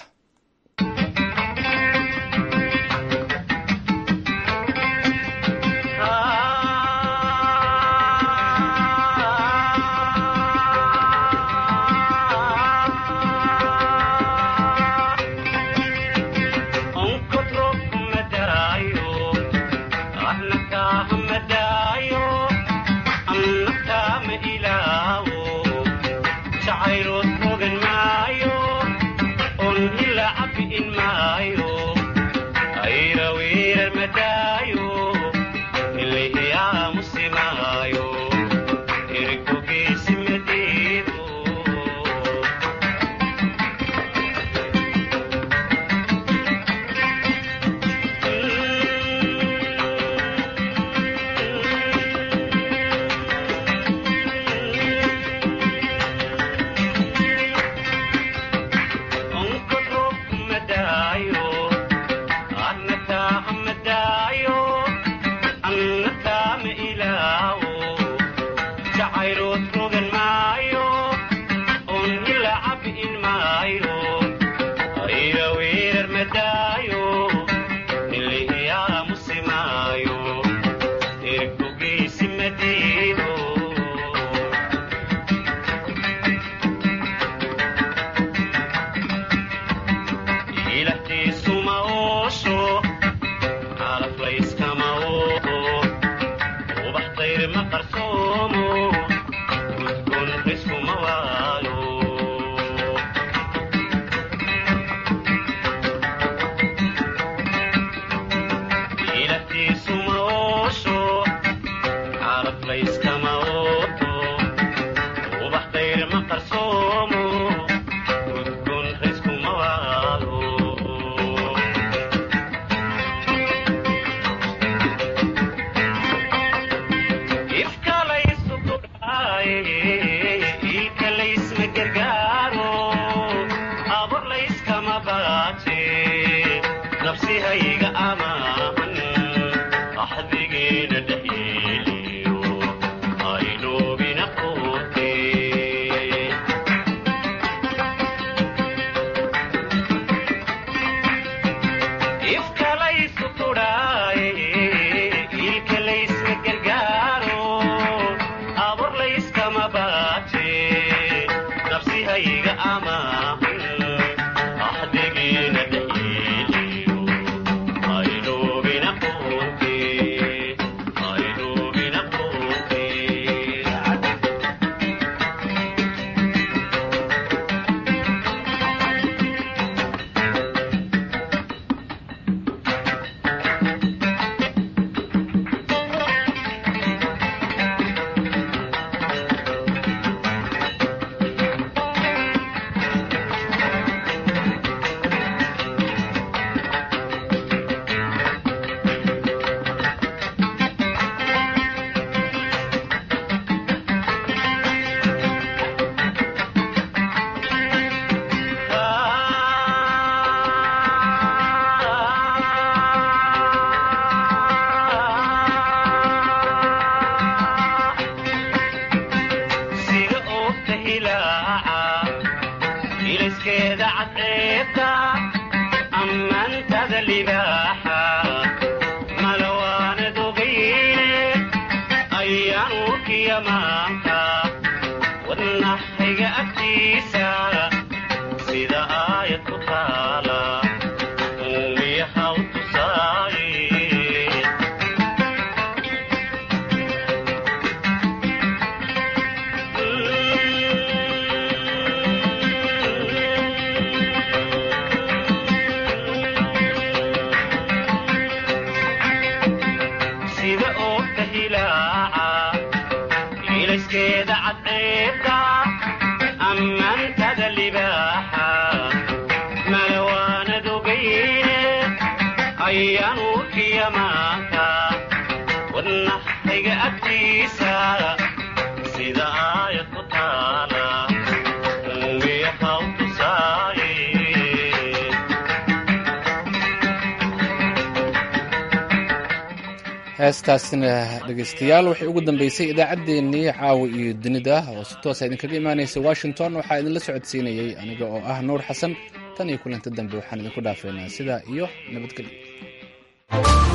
heestaasina dhegeystayaal waxay ugu dambeysay idaacaddeenii caawa iyo dunida oo si toosa idinkaga imaanaysa washington waxaa idinla socodsiinayey aniga oo ah nuur xasan tan iyo kulanti dambe waxaan idinku dhaafeynaa sidaa iyo nabadgelyo